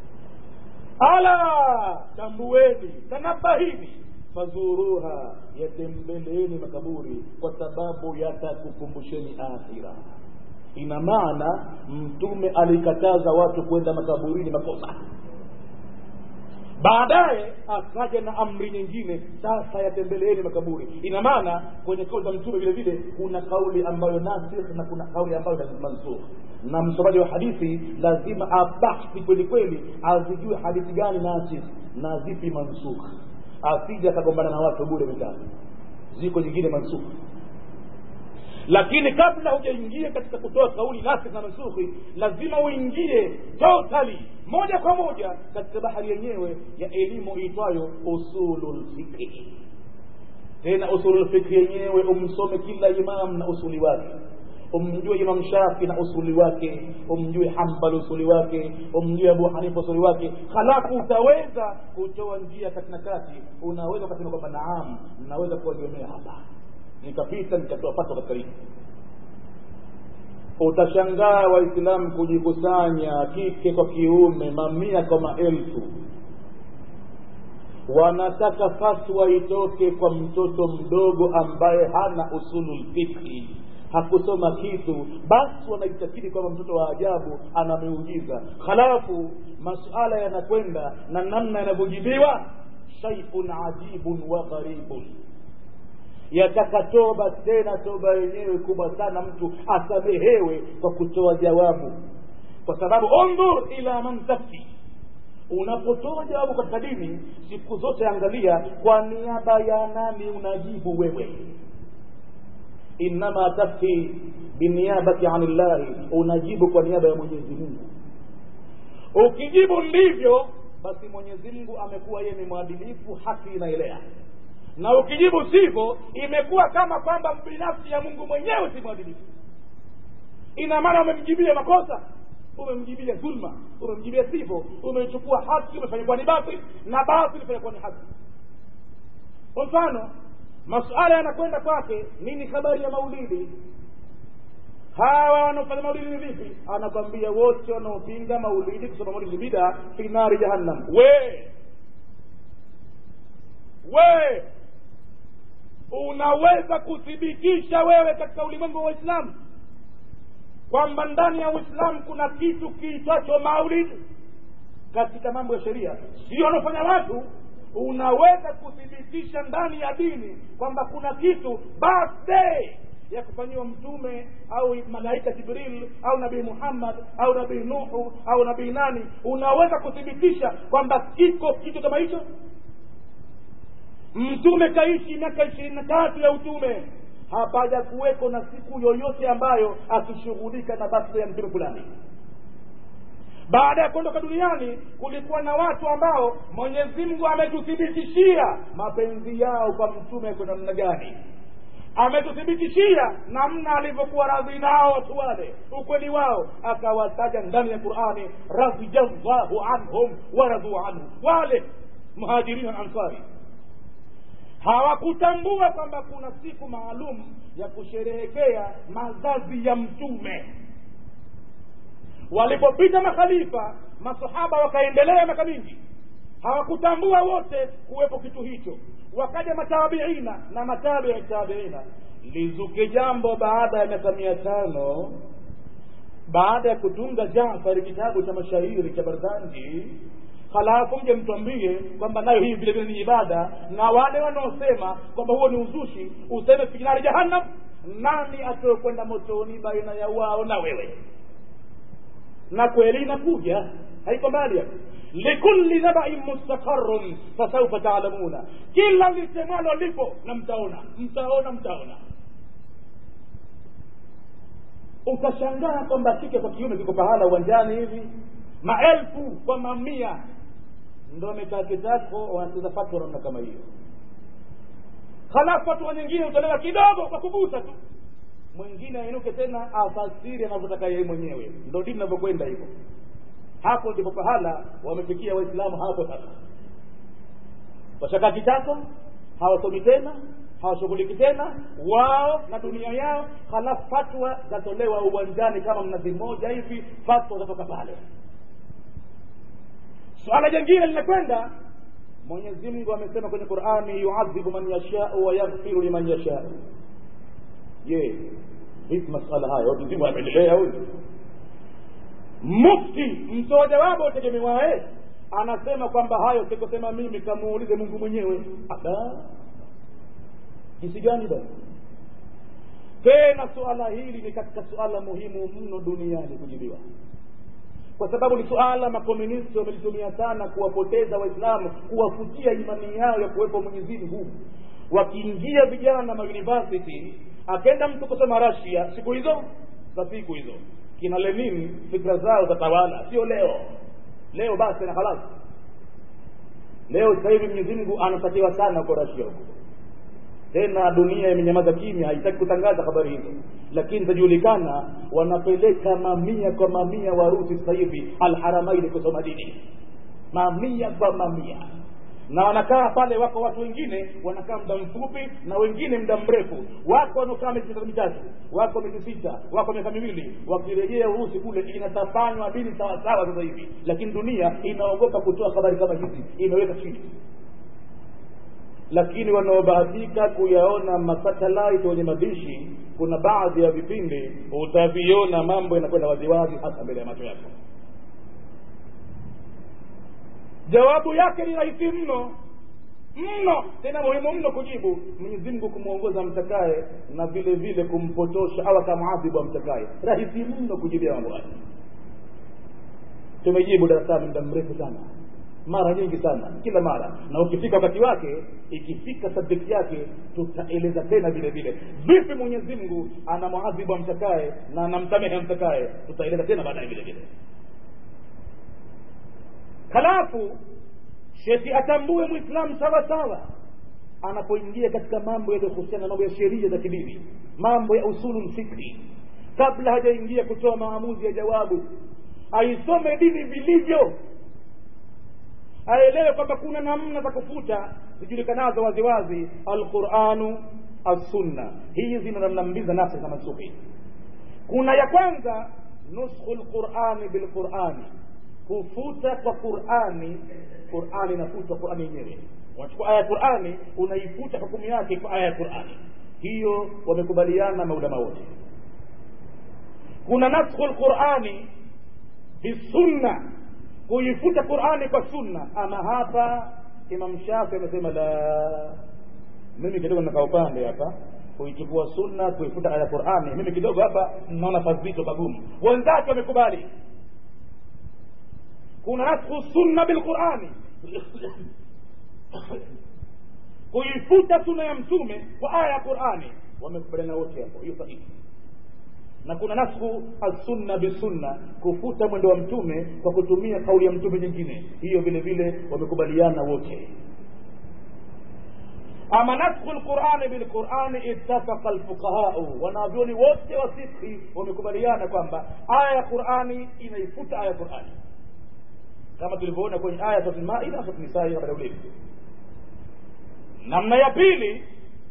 ala tambueni tanabahini fazuruha yatembeleeni makaburi kwa sababu yatakukumbusheni akhira ina maana mtume alikataza watu kwenda makaburini makosa baadaye akaja na amri nyingine sasa yatembeleeni makaburi ina maana kwenye kauli za mtume vile vile kuna kauli ambayo nasikh na kuna kauli ambayo mansukh na msomaji wa hadithi lazima abahthi kweli kweli azijue hadithi gani nasikh na zipi mansukh asije akagombana na watu bure mitatu ziko nyingine mansukh lakini kabla hujaingia katika kutoa kauli nasikh na mansukhi lazima uingie totally moja kwa moja katika bahari yenyewe ya elimu iitwayo usulul fikri tena usulul fikri yenyewe umsome kila imam na usuli wake umjue imam shafi na usuli wake umjue hambal usuli wake umjue abu hanifa usuli wake halafu utaweza kutoa njia kati na kati unaweza ukasema kwamba naam naweza kuwagemea hapa nikapita nikatoa fatwa katika hili utashangaa waislamu kujikusanya kike kwa kiume mamia kwa maelfu wanataka fatwa itoke kwa mtoto mdogo ambaye hana usulul fikri hakusoma kitu basi wanaitakidi kwamba mtoto wa ajabu ana miujiza halafu masuala yanakwenda na namna yanavyojibiwa shaiun ajibun wa gharibun yataka toba tena toba yenyewe kubwa sana mtu asamehewe kwa kutoa jawabu kwa sababu undhur ila man tafti unapotoa jawabu katika dini siku zote angalia kwa niaba ya nani unajibu wewe innama tafti biniyabati ani llahi unajibu kwa niaba ya mwenyezi mungu ukijibu ndivyo basi mwenyezi mungu amekuwa yeye ni mwadilifu haki inaelea na ukijibu sivyo imekuwa kama kwamba binafsi ya mungu mwenyewe si mwadilifu ina maana umemjibia makosa umemjibia dhulma umemjibia sivyo umechukua haki umefanya kuwa ni batil na batil umefanya kuwa ni haki kwa mfano masuala yanakwenda kwake nini habari ya maulidi hawa wanaofanya maulidi ni vipi anakwambia wote wanaopinga maulidi kusoma maulidi bida fi nari jahannam we we unaweza kuthibitisha wewe katika ulimwengu wa uislamu kwamba ndani ya uislamu kuna kitu kiitwacho maulidi katika mambo ya sheria sio wanaofanya watu unaweza kuthibitisha ndani ya dini kwamba kuna kitu birthday ya kufanyiwa mtume au malaika jibril au nabii muhammad au nabii nuhu au nabii nani unaweza kuthibitisha kwamba kiko kitu kama hicho mtume kaishi miaka ishirini na tatu ya utume hapaja kuweko na siku yoyote ambayo akishughulika na birthday ya mtume fulani baada ya kuondoka duniani kulikuwa na watu ambao mwenyezi mungu ametuthibitishia mapenzi yao kwa mtume kwa namna gani ametuthibitishia namna alivyokuwa radhi nao watu wale ukweli wao akawataja ndani ya qurani radhijallahu anhum waradhu anhu wale muhajirin na ansari hawakutambua kwamba kuna siku maalum ya kusherehekea mazazi ya mtume walipopita makhalifa masahaba wakaendelea miaka mingi hawakutambua wote kuwepo kitu hicho wakaja matabiina na matabii tabiina lizuke jambo baada ya miaka mia tano baada ya kutunga jafari kitabu cha mashairi cha barzanji halafu mje mtwambie kwamba nayo hii vile vile ni ibada na wale wanaosema kwamba huo ni uzushi useme finari jahannam nani atayokwenda motoni baina ya wao na wewe na kweli inakuja haiko mbali hapo likulli nabain mustaqarun fasaufa taalamuna kila lisemwalo lipo na mtaona mtaona mtaona utashangaa kwamba kike kwa kiume kiko pahala uwanjani hivi maelfu kwa mamia ndo wamekaa kitako wanacheza fatwa namna kama hiyo halafu hatua nyingine utolewa kidogo kwa kugusa tu mwingine ainuke tena afasiri anavyotaka yeye mwenyewe ndo dini inavyokwenda hivyo hapo ndipo pahala wamefikia waislamu hapo sasa washakaa kitako hawasomi tena hawashughuliki tena wao na dunia yao halafu fatwa zatolewa uwanjani kama mnazi mmoja hivi fatwa zatoka pale swala jingine linakwenda mwenyezi mungu amesema kwenye qurani yuadhibu man yashau wa yaghfiru liman yashau je hizi masala haya watu zima wanapendelea huyu mufti mtoa jawabu utegemewae anasema kwamba hayo sikosema mimi kamuulize mungu mwenyewe ada jinsi gani basi tena suala hili ni katika suala muhimu mno duniani kujibiwa kwa sababu ni suala makomunisti wamelitumia sana kuwapoteza waislamu kuwafutia imani yao ya kuwepo mwenyezi mungu wakiingia vijana mauniversity akenda mtu kusoma rasia siku hizo za siku hizo kina lenin fikra zao zatawala sio leo leo basi na halasi leo sasa hivi mwenyezi mungu anatakiwa sana huko rasia huko tena dunia imenyamaza kimya haitaki kutangaza habari hizo lakini itajulikana wanapeleka mamia kwa mamia warusi sasa hivi alharamaini kusoma dini mamia kwa mamia na wanakaa pale wako watu wengine wanakaa muda mfupi na wengine muda mrefu wako wanaokaa miezi mitatu mitatu wako miezi sita wako miaka miwili wakirejea urusi kule inatafanywa dini sawasawa sasa hivi lakini dunia inaogopa kutoa habari kama hizi imeweka chini lakini wanaobahatika kuyaona masatelite wenye madishi kuna baadhi ya vipindi utaviona mambo yanakwenda waziwazi hasa mbele ya macho yako jawabu yake ni rahisi mno mno tena muhimu mno kujibu mwenyezi mungu kumwongoza mtakaye na vile vile kumpotosha au akamwadhibu amtakaye rahisi mno kujibia mambo haya tumejibu darasani muda mrefu sana mara nyingi sana kila mara na ukifika wakati wake ikifika subject yake tutaeleza tena vile vile vipi mwenyezi mungu anamwadhibu amtakaye na anamsamehe amtakaye tutaeleza tena baadaye vile vile halafu sheti atambue mwislamu sawa sawa anapoingia katika mambo yaliyohusiana na mambo ya sheria za kidini mambo ya usulu lfikhi kabla hajaingia kutoa maamuzi ya jawabu aisome dini vilivyo aelewe kwamba kuna namna za kufuta zijulikanazo waziwazi alquranu assunna hizi ndo namna mbili za nafsi za mansuhi kuna ya kwanza nuskhu lqurani bilqurani kufuta kwa qurani qurani inafutwa qurani yenyewe unachukua aya ya qurani unaifuta hukumu yake kwa aya ya qurani hiyo wamekubaliana maulama wote kuna naskhu lqurani bisunna kuifuta qurani kwa sunna ama hapa imam shafi amesema la mimi kidogo nakaa upande hapa kuichukua sunna kuifuta aya ya qurani mimi kidogo hapa naona pazito pagumu wenzake wamekubali kuna naskhu sunna bilqurani kuifuta sunna ya mtume kwa aya ya qurani wamekubaliana wote hapo hiyo sahihi na kuna naskhu alsunna bisunna kufuta mwendo wa mtume kwa kutumia kauli ya mtume nyingine hiyo vile vile wamekubaliana wote ama naskhu lqurani bilqurani ittafaqa lfuqahau wanavyoni wote wa fikhi wamekubaliana kwamba aya ya qurani inaifuta aya ya qurani kama tulivyoona kwenye aya ya maida na nisai baada ulevi namna ya pili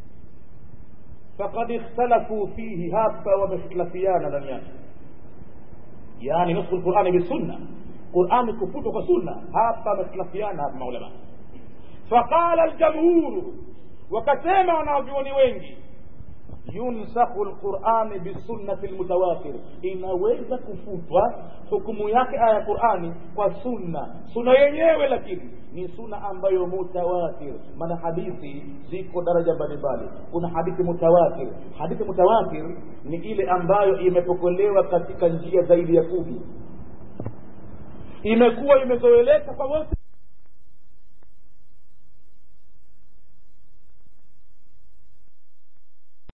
fakad ikhtalafu fihi hapa wamehtilafiana ndani yake yani nusku lqurani bisunna qurani kufutwa kwa sunna hapa wamehtilafiana hapa maulama faqala ljamhuru wakasema wanavyuoni wengi yunsakhu lqurani bisunnati lmutawatir inaweza kufutwa hukumu yake aya ya qurani kwa sunna sunna yenyewe lakini ni sunna ambayo mutawatir maana hadithi ziko daraja mbalimbali kuna hadithi mutawatir hadithi mutawatir ni ile ambayo imepokelewa katika njia zaidi ya kumi imekuwa imezoeleka kwa wote